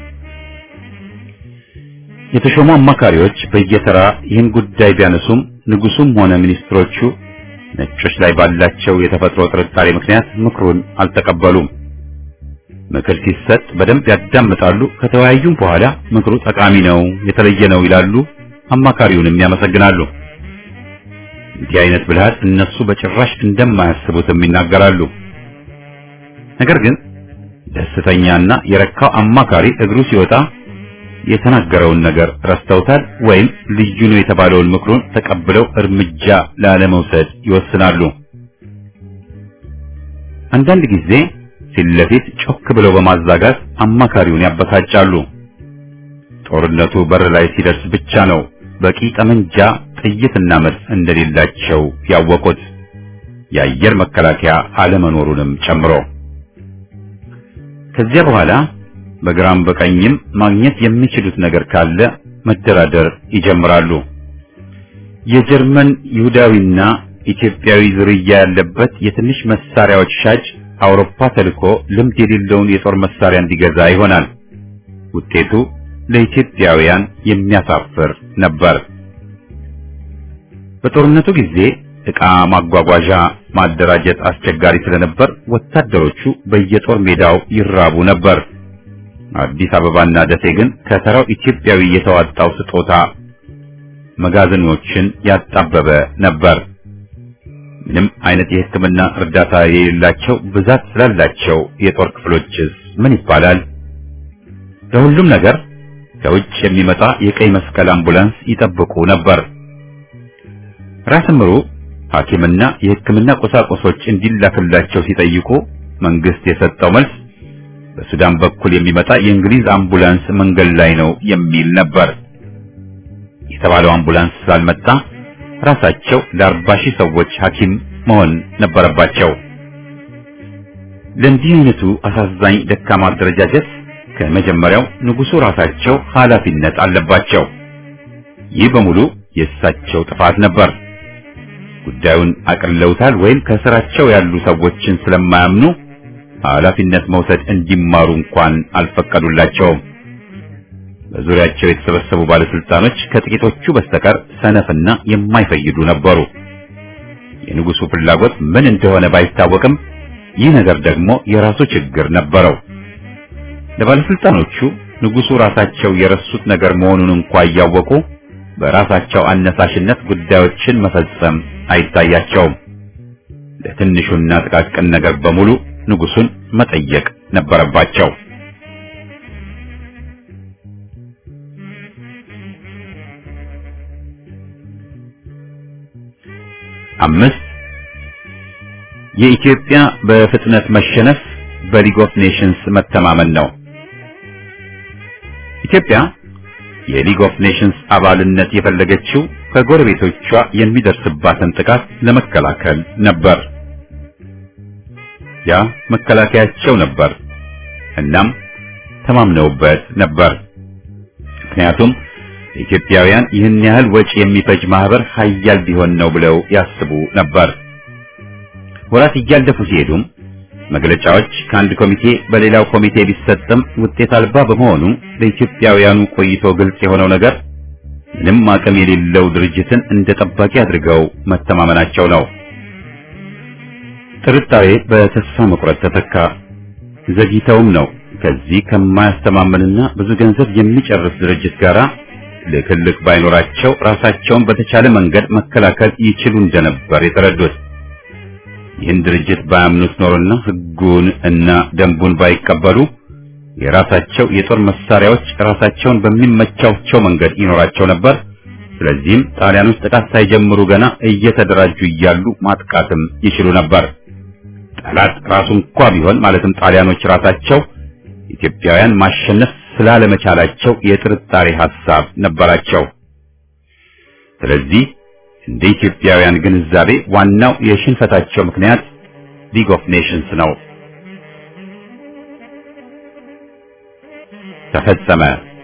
የተሾሙ አማካሪዎች በየተራ ይህን ጉዳይ ቢያነሱም ንጉሱም ሆነ ሚኒስትሮቹ ነጮች ላይ ባላቸው የተፈጥሮ ጥርጣሬ ምክንያት ምክሩን አልተቀበሉም። ምክር ሲሰጥ በደንብ ያዳምጣሉ። ከተወያዩም በኋላ ምክሩ ጠቃሚ ነው፣ የተለየ ነው ይላሉ። አማካሪውንም ያመሰግናሉ። እንዲህ አይነት ብልሃት እነሱ በጭራሽ እንደማያስቡትም ይናገራሉ። ነገር ግን ደስተኛና የረካው አማካሪ እግሩ ሲወጣ የተናገረውን ነገር ረስተውታል ወይም ልዩ ነው የተባለውን ምክሩን ተቀብለው እርምጃ ላለመውሰድ ይወስናሉ። አንዳንድ ጊዜ ፊት ለፊት ጮክ ብለው በማዛጋት አማካሪውን ያበሳጫሉ። ጦርነቱ በር ላይ ሲደርስ ብቻ ነው በቂ ጠመንጃ፣ ጥይትና መድፍ እንደሌላቸው ያወቁት የአየር መከላከያ አለመኖሩንም ጨምሮ ከዚያ በኋላ በግራም በቀኝም ማግኘት የሚችሉት ነገር ካለ መደራደር ይጀምራሉ። የጀርመን ይሁዳዊና ኢትዮጵያዊ ዝርያ ያለበት የትንሽ መሳሪያዎች ሻጭ አውሮፓ ተልኮ ልምድ የሌለውን የጦር መሳሪያ እንዲገዛ ይሆናል። ውጤቱ ለኢትዮጵያውያን የሚያሳፍር ነበር። በጦርነቱ ጊዜ ዕቃ ማጓጓዣ ማደራጀት አስቸጋሪ ስለነበር ወታደሮቹ በየጦር ሜዳው ይራቡ ነበር። አዲስ አበባና ደሴ ግን ከተራው ኢትዮጵያዊ የተዋጣው ስጦታ መጋዘኖችን ያጣበበ ነበር። ምንም አይነት የሕክምና እርዳታ የሌላቸው ብዛት ስላላቸው የጦር ክፍሎችስ ምን ይባላል? ለሁሉም ነገር ከውጭ የሚመጣ የቀይ መስቀል አምቡላንስ ይጠብቁ ነበር። ራስ ምሩ ሐኪምና የሕክምና ቁሳቁሶች እንዲላክላቸው ሲጠይቁ መንግስት የሰጠው መልስ በሱዳን በኩል የሚመጣ የእንግሊዝ አምቡላንስ መንገድ ላይ ነው የሚል ነበር። የተባለው አምቡላንስ ስላልመጣ ራሳቸው ለአርባ ሺህ ሰዎች ሐኪም መሆን ነበረባቸው። ለእንዲህ አይነቱ አሳዛኝ ደካማ አደረጃጀት ከመጀመሪያው ንጉሡ ራሳቸው ኃላፊነት አለባቸው። ይህ በሙሉ የእሳቸው ጥፋት ነበር። ጉዳዩን አቅለውታል ወይም ከስራቸው ያሉ ሰዎችን ስለማያምኑ ኃላፊነት መውሰድ እንዲማሩ እንኳን አልፈቀዱላቸውም። በዙሪያቸው የተሰበሰቡ ባለስልጣኖች ከጥቂቶቹ በስተቀር ሰነፍና የማይፈይዱ ነበሩ። የንጉሡ ፍላጎት ምን እንደሆነ ባይታወቅም ይህ ነገር ደግሞ የራሱ ችግር ነበረው። ለባለስልጣኖቹ ንጉሡ ራሳቸው የረሱት ነገር መሆኑን እንኳ እያወቁ በራሳቸው አነሳሽነት ጉዳዮችን መፈጸም አይታያቸውም። ለትንሹና ጥቃቅን ነገር በሙሉ ንጉሡን መጠየቅ ነበረባቸው። አምስት የኢትዮጵያ በፍጥነት መሸነፍ በሊግ ኦፍ ኔሽንስ መተማመን ነው። ኢትዮጵያ የሊግ ኦፍ ኔሽንስ አባልነት የፈለገችው ከጎረቤቶቿ የሚደርስባትን ጥቃት ለመከላከል ነበር። ያ መከላከያቸው ነበር። እናም ተማምነውበት ነበር። ምክንያቱም ኢትዮጵያውያን ይህን ያህል ወጪ የሚፈጅ ማህበር ሀያል ቢሆን ነው ብለው ያስቡ ነበር። ወራት እያለፉ ሲሄዱም መግለጫዎች ከአንድ ኮሚቴ በሌላው ኮሚቴ ቢሰጥም ውጤት አልባ በመሆኑ ለኢትዮጵያውያኑ ቆይቶ ግልጽ የሆነው ነገር ምንም አቅም የሌለው ድርጅትን እንደ ጠባቂ አድርገው መተማመናቸው ነው። ጥርጣሬ በተስፋ መቁረጥ ተተካ። ዘግይተውም ነው ከዚህ ከማያስተማምንና ብዙ ገንዘብ የሚጨርስ ድርጅት ጋር ልክልክ ባይኖራቸው ራሳቸውን በተቻለ መንገድ መከላከል ይችሉ እንደነበር የተረዱት። ይህን ድርጅት ባያምኑት ኖሮና ሕጉን እና ደንቡን ባይቀበሉ የራሳቸው የጦር መሳሪያዎች ራሳቸውን በሚመቻቸው መንገድ ይኖራቸው ነበር። ስለዚህም ጣሊያኖች ጥቃት ሳይጀምሩ ገና እየተደራጁ እያሉ ማጥቃትም ይችሉ ነበር። ጠላት ራሱ እንኳ ቢሆን ማለትም ጣሊያኖች ራሳቸው ኢትዮጵያውያን ማሸነፍ ስላለመቻላቸው የጥርጣሬ ሐሳብ ነበራቸው። ስለዚህ እንደ ኢትዮጵያውያን ግንዛቤ ዋናው የሽንፈታቸው ምክንያት ሊግ ኦፍ ኔሽንስ ነው። ተፈጸመ።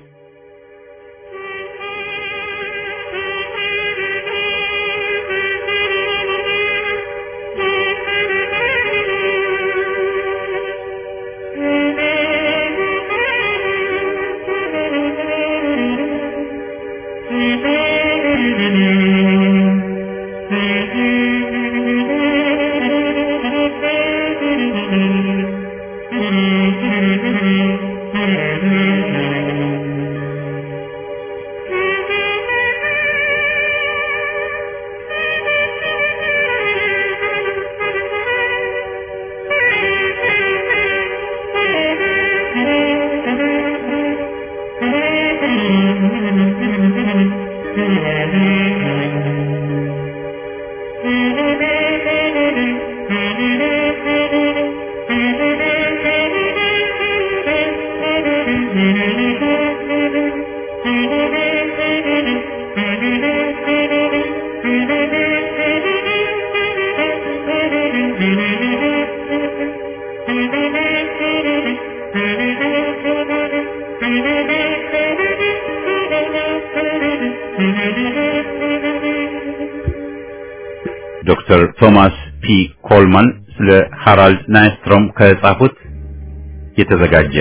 ዶክተር ቶማስ ፒ ኮልማን ስለ ሃራልድ ናይስትሮም ከጻፉት የተዘጋጀ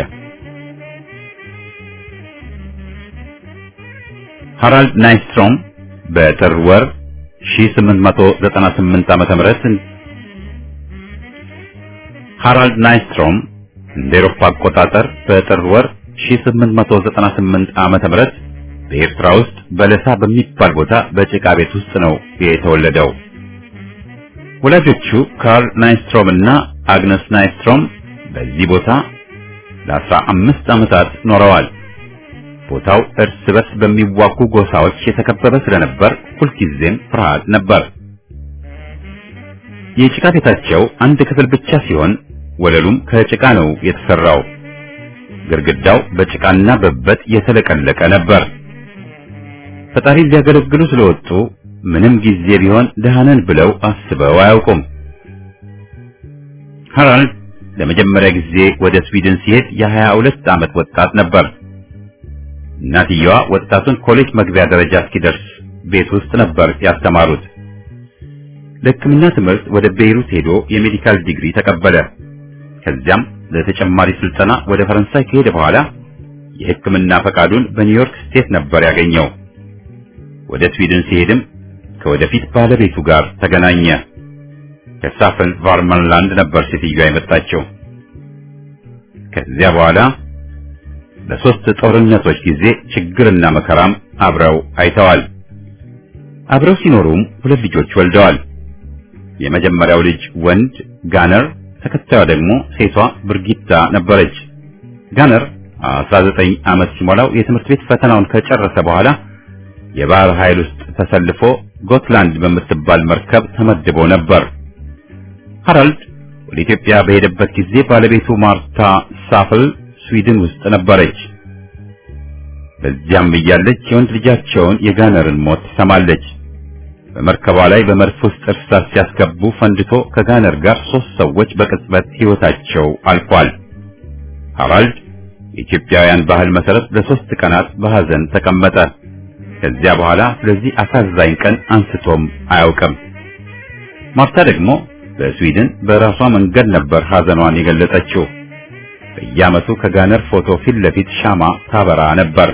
ሃራልድ ናይስትሮም በጥር ወር 1898 ዓመተ ምህረት ሃራልድ ናይስትሮም እንደ ኤሮፓ አቆጣጠር በጥር ወር 1898 ዓመተ ምህረት በኤርትራ ውስጥ በለሳ በሚባል ቦታ በጭቃ ቤት ውስጥ ነው የተወለደው። ወላጆቹ ካርል ናይስትሮም እና አግነስ ናይስትሮም በዚህ ቦታ ለአስራ አምስት ዓመታት ኖረዋል። ቦታው እርስ በርስ በሚዋጉ ጎሳዎች የተከበበ ስለነበር ሁልጊዜም ፍርሃት ነበር። የጭቃ ቤታቸው አንድ ክፍል ብቻ ሲሆን ወለሉም ከጭቃ ነው የተሰራው። ግድግዳው በጭቃና በበት የተለቀለቀ ነበር። ፈጣሪን ሊያገለግሉ ስለወጡ ምንም ጊዜ ቢሆን ደሃነን ብለው አስበው አያውቁም። ሃራልድ ለመጀመሪያ ጊዜ ወደ ስዊድን ሲሄድ የሀያ ሁለት ዓመት ወጣት ነበር። እናትየዋ ወጣቱን ኮሌጅ መግቢያ ደረጃ እስኪደርስ ቤት ውስጥ ነበር ያስተማሩት። ለሕክምና ትምህርት ወደ ቤይሩት ሄዶ የሜዲካል ዲግሪ ተቀበለ። ከዚያም ለተጨማሪ ስልጠና ወደ ፈረንሳይ ከሄደ በኋላ የሕክምና ፈቃዱን በኒውዮርክ ስቴት ነበር ያገኘው። ወደ ስዊድን ሲሄድም ከወደፊት ባለቤቱ ጋር ተገናኘ። ከሳፈን ቫርመንላንድ ነበር ሴትዮዋ የመጣችው። ከዚያ በኋላ በሶስት ጦርነቶች ጊዜ ችግርና መከራም አብረው አይተዋል። አብረው ሲኖሩም ሁለት ልጆች ወልደዋል። የመጀመሪያው ልጅ ወንድ ጋነር፣ ተከታዩ ደግሞ ሴቷ ብርጊታ ነበረች። ጋነር 19 ዓመት ሲሞላው የትምህርት ቤት ፈተናውን ከጨረሰ በኋላ የባህር ኃይል ውስጥ ተሰልፎ ጎትላንድ በምትባል መርከብ ተመድቦ ነበር። ሃራልድ ወደ ኢትዮጵያ በሄደበት ጊዜ ባለቤቱ ማርታ ሳፍል ስዊድን ውስጥ ነበረች። በዚያም እያለች የወንድ ልጃቸውን የጋነርን ሞት ትሰማለች። በመርከቧ ላይ በመድፍ ውስጥ እርሳስ ሲያስገቡ ፈንድቶ ከጋነር ጋር ሶስት ሰዎች በቅጽበት ሕይወታቸው አልፏል። ሃራልድ የኢትዮጵያውያን ባህል መሰረት ለሶስት ቀናት በሐዘን ተቀመጠ። ከዚያ በኋላ ስለዚህ አሳዛኝ ቀን አንስቶም አያውቅም። ማርታ ደግሞ በስዊድን በራሷ መንገድ ነበር ሐዘኗን የገለጸችው። በየዓመቱ ከጋነር ፎቶ ፊት ለፊት ሻማ ታበራ ነበር።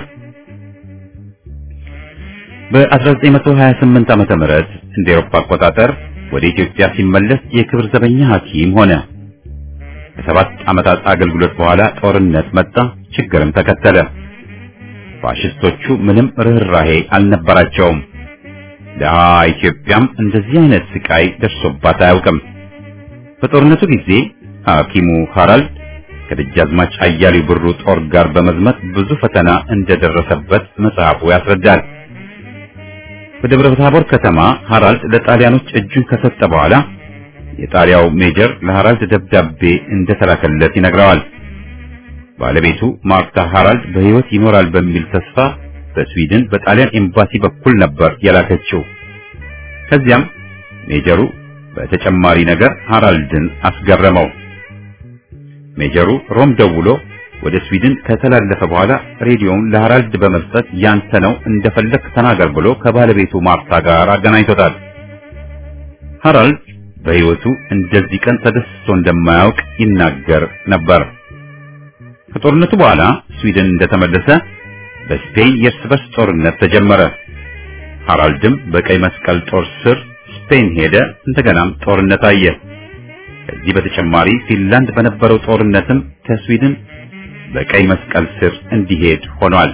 በ1928 ዓመተ ምህረት እንደ ኤሮፓ አቆጣጠር ወደ ኢትዮጵያ ሲመለስ የክብር ዘበኛ ሐኪም ሆነ። ከሰባት ዓመታት አገልግሎት በኋላ ጦርነት መጣ፣ ችግርም ተከተለ። ፋሽስቶቹ ምንም ርኅራሄ አልነበራቸውም። ደሃ ኢትዮጵያም እንደዚህ አይነት ስቃይ ደርሶባት አያውቅም። በጦርነቱ ጊዜ ሐኪሙ ሃራልድ ከደጃዝማች አያሌው ብሩ ጦር ጋር በመዝመት ብዙ ፈተና እንደደረሰበት መጽሐፉ ያስረዳል። በደብረ ታቦር ከተማ ሃራልድ ለጣሊያኖች እጁን ከሰጠ በኋላ የጣሊያው ሜጀር ለሃራልድ ደብዳቤ እንደተላከለት ይነግረዋል። ባለቤቱ ማርታ ሃራልድ በሕይወት ይኖራል በሚል ተስፋ በስዊድን በጣሊያን ኤምባሲ በኩል ነበር የላከችው። ከዚያም ሜጀሩ በተጨማሪ ነገር ሃራልድን አስገረመው። ሜጀሩ ሮም ደውሎ ወደ ስዊድን ከተላለፈ በኋላ ሬዲዮውን ለሃራልድ በመስጠት ያንተ ነው እንደፈለክ ተናገር ብሎ ከባለቤቱ ማርታ ጋር አገናኝቶታል። ሃራልድ በሕይወቱ እንደዚህ ቀን ተደስቶ እንደማያውቅ ይናገር ነበር። ከጦርነቱ በኋላ ስዊድን እንደተመለሰ በስፔን የእርስ በርስ ጦርነት ተጀመረ። ሃራልድም በቀይ መስቀል ጦር ስር ስፔን ሄደ። እንደገናም ጦርነት አየ። ከዚህ በተጨማሪ ፊንላንድ በነበረው ጦርነትም ከስዊድን በቀይ መስቀል ስር እንዲሄድ ሆኗል።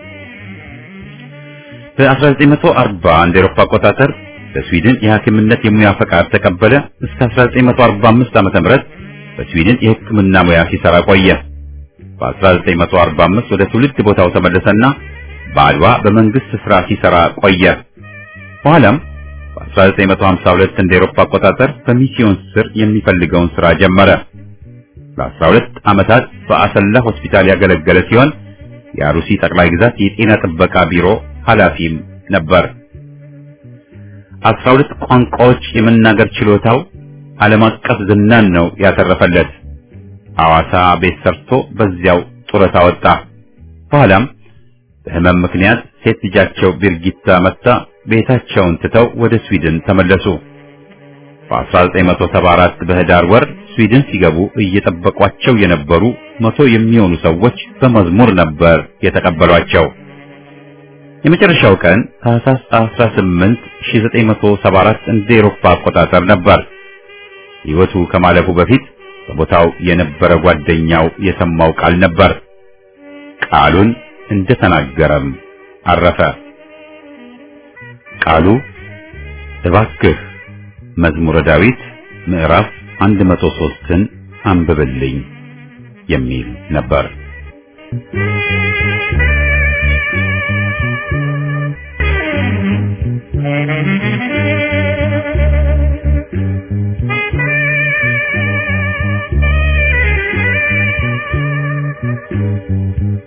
በ1940 እንደ ኤሮፓ አቆጣጠር በስዊድን የሐኪምነት የሙያ ፈቃድ ተቀበለ። እስከ 1945 ዓ.ም በስዊድን የሕክምና ሙያ ሲሰራ ቆየ። በ1945 ወደ ትውልድ ቦታው ተመለሰና በአድዋ በመንግስት ስራ ሲሰራ ቆየ። በኋላም በ1952 እንደ ኤሮፓ አቆጣጠር በሚስዮን ስር የሚፈልገውን ስራ ጀመረ። ለ12 ዓመታት በአሰላ ሆስፒታል ያገለገለ ሲሆን የአሩሲ ጠቅላይ ግዛት የጤና ጥበቃ ቢሮ ኃላፊም ነበር። 12 ቋንቋዎች የመናገር ችሎታው ዓለም አቀፍ ዝናን ነው ያተረፈለት። ሐዋሳ ቤት ሰርቶ በዚያው ጡረታ ወጣ። በኋላም በህመም ምክንያት ሴት ልጃቸው ቢርጊታ መታ ቤታቸውን ትተው ወደ ስዊድን ተመለሱ። በ1974 በህዳር ወር ስዊድን ሲገቡ እየጠበቋቸው የነበሩ መቶ የሚሆኑ ሰዎች በመዝሙር ነበር የተቀበሏቸው። የመጨረሻው ቀን ታህሳስ 18 1974 እንደ ኤሮፓ አቆጣጠር ነበር። ሕይወቱ ከማለፉ በፊት በቦታው የነበረ ጓደኛው የሰማው ቃል ነበር። ቃሉን እንደተናገረም አረፈ። ቃሉ እባክህ መዝሙረ ዳዊት ምዕራፍ 103ን አንብብልኝ የሚል ነበር።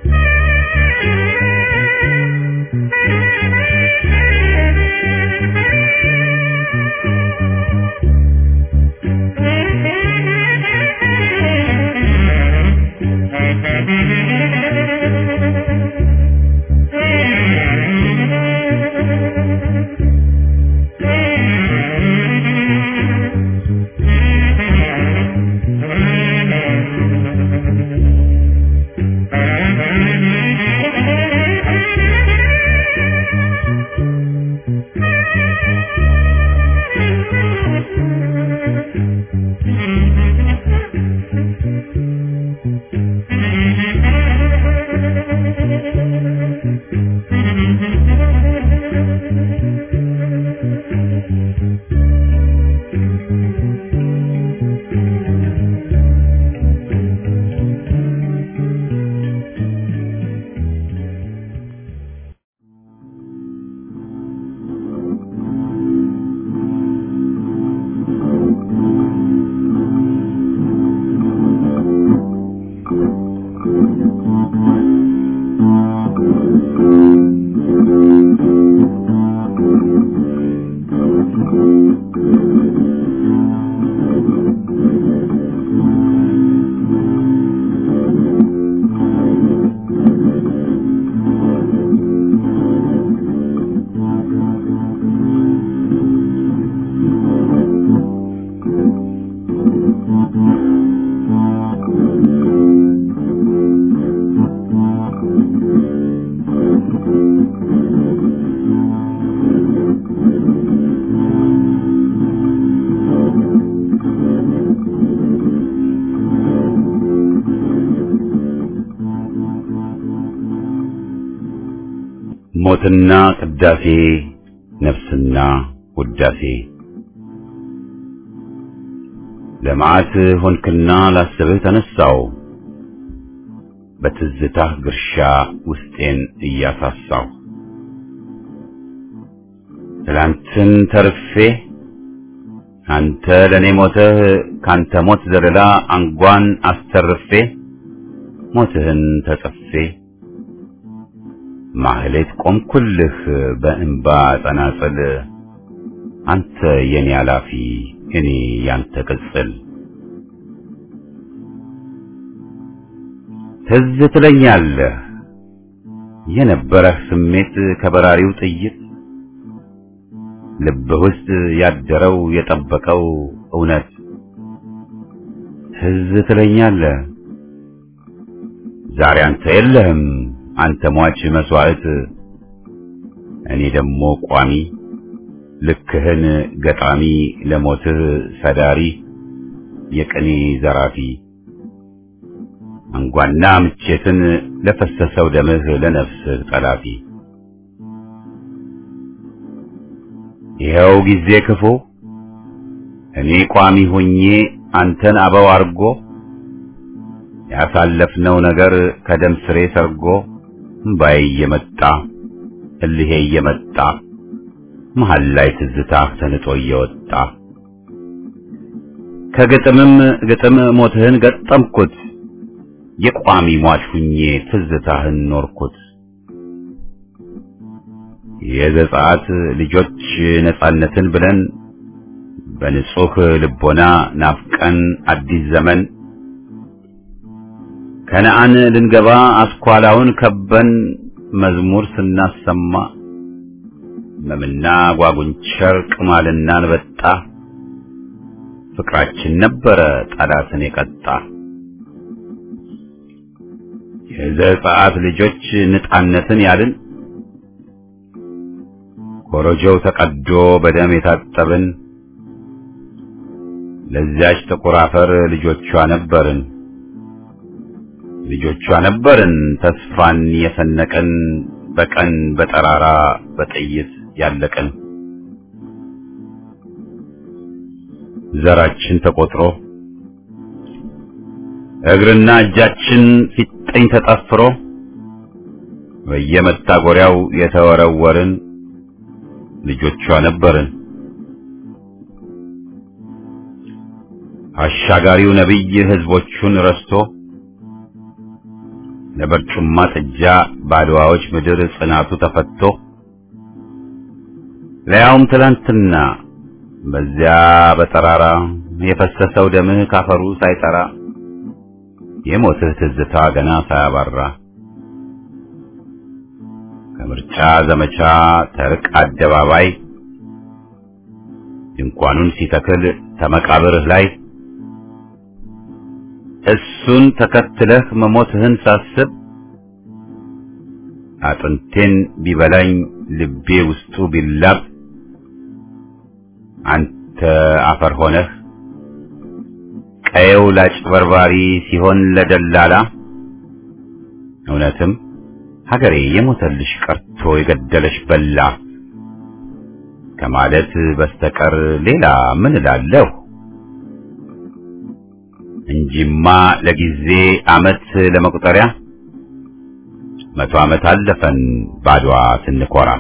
Thank you. ሞትና ቅዳሴ ነፍስና ውዳሴ ለመዓት ሆንክና ላስብህ ተነሳው በትዝታህ ግርሻ ውስጤን እያሳሳው ትላንትን ተርፌ አንተ ለኔ ሞተህ ካንተ ሞት ዘለላ አንጓን አስተርፌ ሞትህን ተጸፌ ማህሌት ቆምኩልህ በእንባ ጸናጽል አንተ የኔ አላፊ እኔ ያንተ ቅጽል ትዝ ትለኛለህ የነበረህ ስሜት ከበራሪው ጥይት ልብህ ውስጥ ያደረው የጠበቀው እውነት ትዝ ትለኛለህ ዛሬ አንተ የለህም አንተ ሟች መስዋዕት እኔ ደግሞ ቋሚ ልክህን ገጣሚ ለሞትህ ሰዳሪ የቅኔ ዘራፊ አንጓና ምቼትን ለፈሰሰው ደምህ ለነፍስህ ጠላፊ ይኸው ጊዜ ክፉ እኔ ቋሚ ሆኜ አንተን አበው አርጎ ያሳለፍነው ነገር ከደም ስሬ ሰርጎ እምባዬ እየመጣ እልሄ እየመጣ መሃል ላይ ትዝታህ ተንጦ እየወጣ ከግጥምም ግጥም ሞትህን ገጠምኩት የቋሚ ሟች ሁኜ ትዝታህን ኖርኩት የዘጸአት ልጆች ነጻነትን ብለን በንጹህ ልቦና ናፍቀን አዲስ ዘመን ከነአን ልንገባ አስኳላውን ከበን መዝሙር ስናሰማ መምና ጓጉንቸር ቅማልና አንበጣ ፍቅራችን ነበረ ጠላትን የቀጣ የዘጸአት ልጆች ነጻነትን ያልን ኮረጆው ተቀዶ በደም የታጠብን ለዚያች ጥቁር አፈር ልጆቿ ነበርን ልጆቿ ነበርን ተስፋን የሰነቀን በቀን በጠራራ በጥይት ያለቀን ዘራችን ተቆጥሮ እግርና እጃችን ፊጠኝ ተጠፍሮ በየመታጎሪያው የተወረወርን ልጆቿ ነበርን። አሻጋሪው ነቢይ ህዝቦቹን ረስቶ ለበርጩማ ጥጃ ባድዋዎች ምድር ጽናቱ ተፈቶ ለያውም ትላንትና በዚያ በጠራራ የፈሰሰው ደምህ ካፈሩ ሳይጠራ የሞትህ ትዝታ ገና ሳያባራ ከምርጫ ዘመቻ ተርቅ አደባባይ ድንኳኑን ሲተክል ተመቃብርህ ላይ እሱን ተከትለህ መሞትህን ሳስብ አጥንቴን ቢበላኝ ልቤ ውስጡ ቢላብ አንተ አፈር ሆነህ ቀየው ላጭበርባሪ ሲሆን ለደላላ እውነትም ሀገሬ የሞተልሽ ቀርቶ የገደለሽ በላ ከማለት በስተቀር ሌላ ምን እላለሁ? እንጂማ ለጊዜ አመት ለመቁጠሪያ መቶ ዓመት አለፈን ባድዋ ስንኮራ።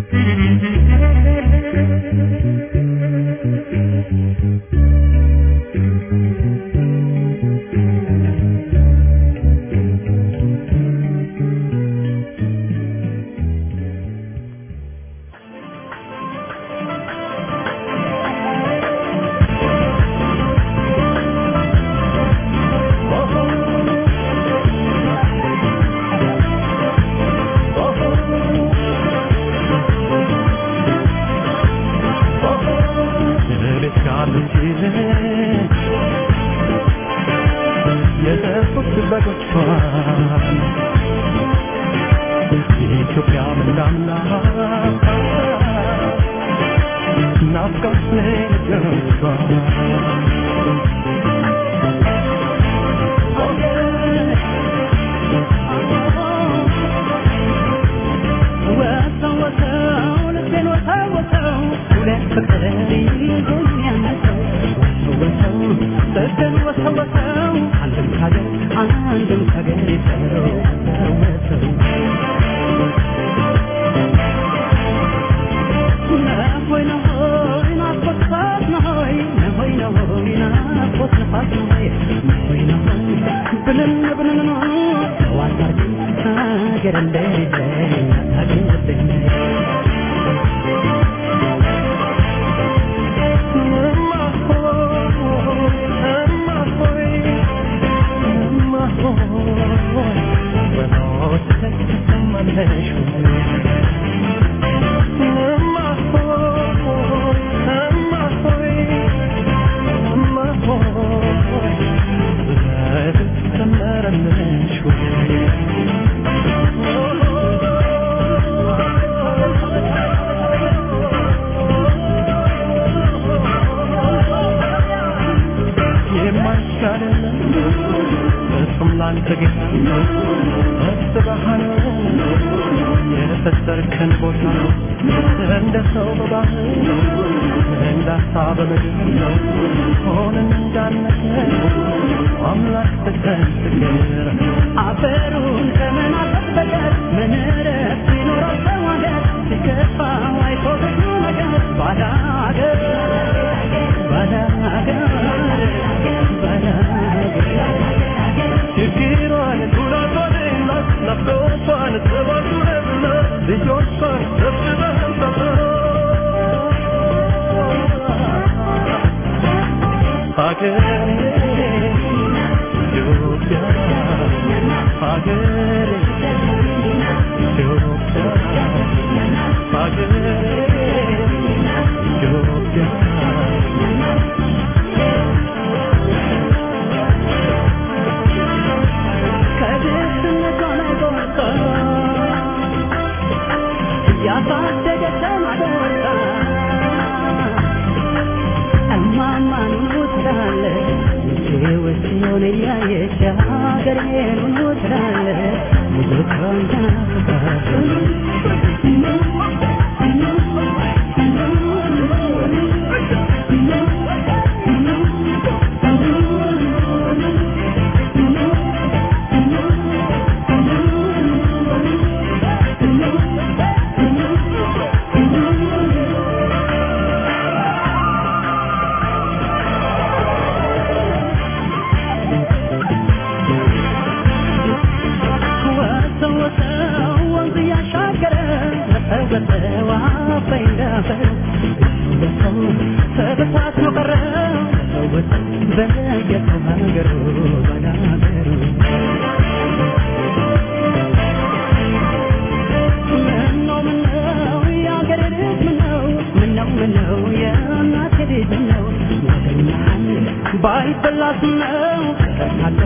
ባይበላስ ነው ከታለ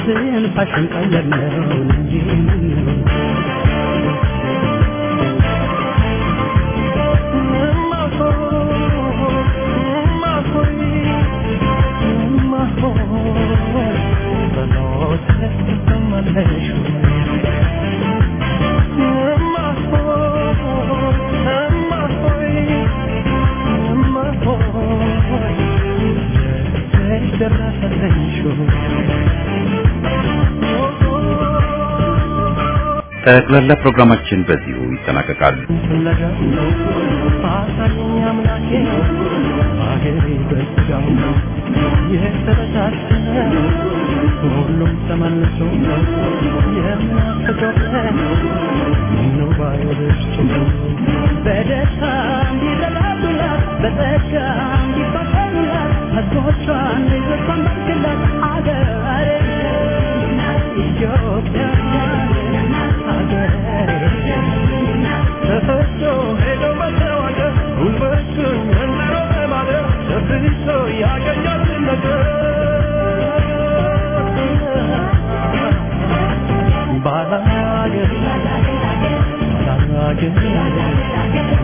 ስንፋሽን ቀለብ ነው እንጂ ምን ነው ጠቅላላ ፕሮግራማችን በዚሁ ይጠናቀቃል። ፍለጋ አሳየኝ አምላኬ አገሬ በስጋው የተበታተነ ሁሉም ተመልሶ የምናፍቀው ምነው ባይወደች በደስታ እንዲረዳዱላት በጸጋ እንዲፋቀሩላት ሕዝቦቿን ልጆቿን ባርክላት አገሬ ኢትዮጵያ ሀገሬ ተፈቶ ሄዶ መተዋገር ጉልበቱን መንደሮ በማደር ደብሶ ያገኛል ነገር ባላገር ባላገር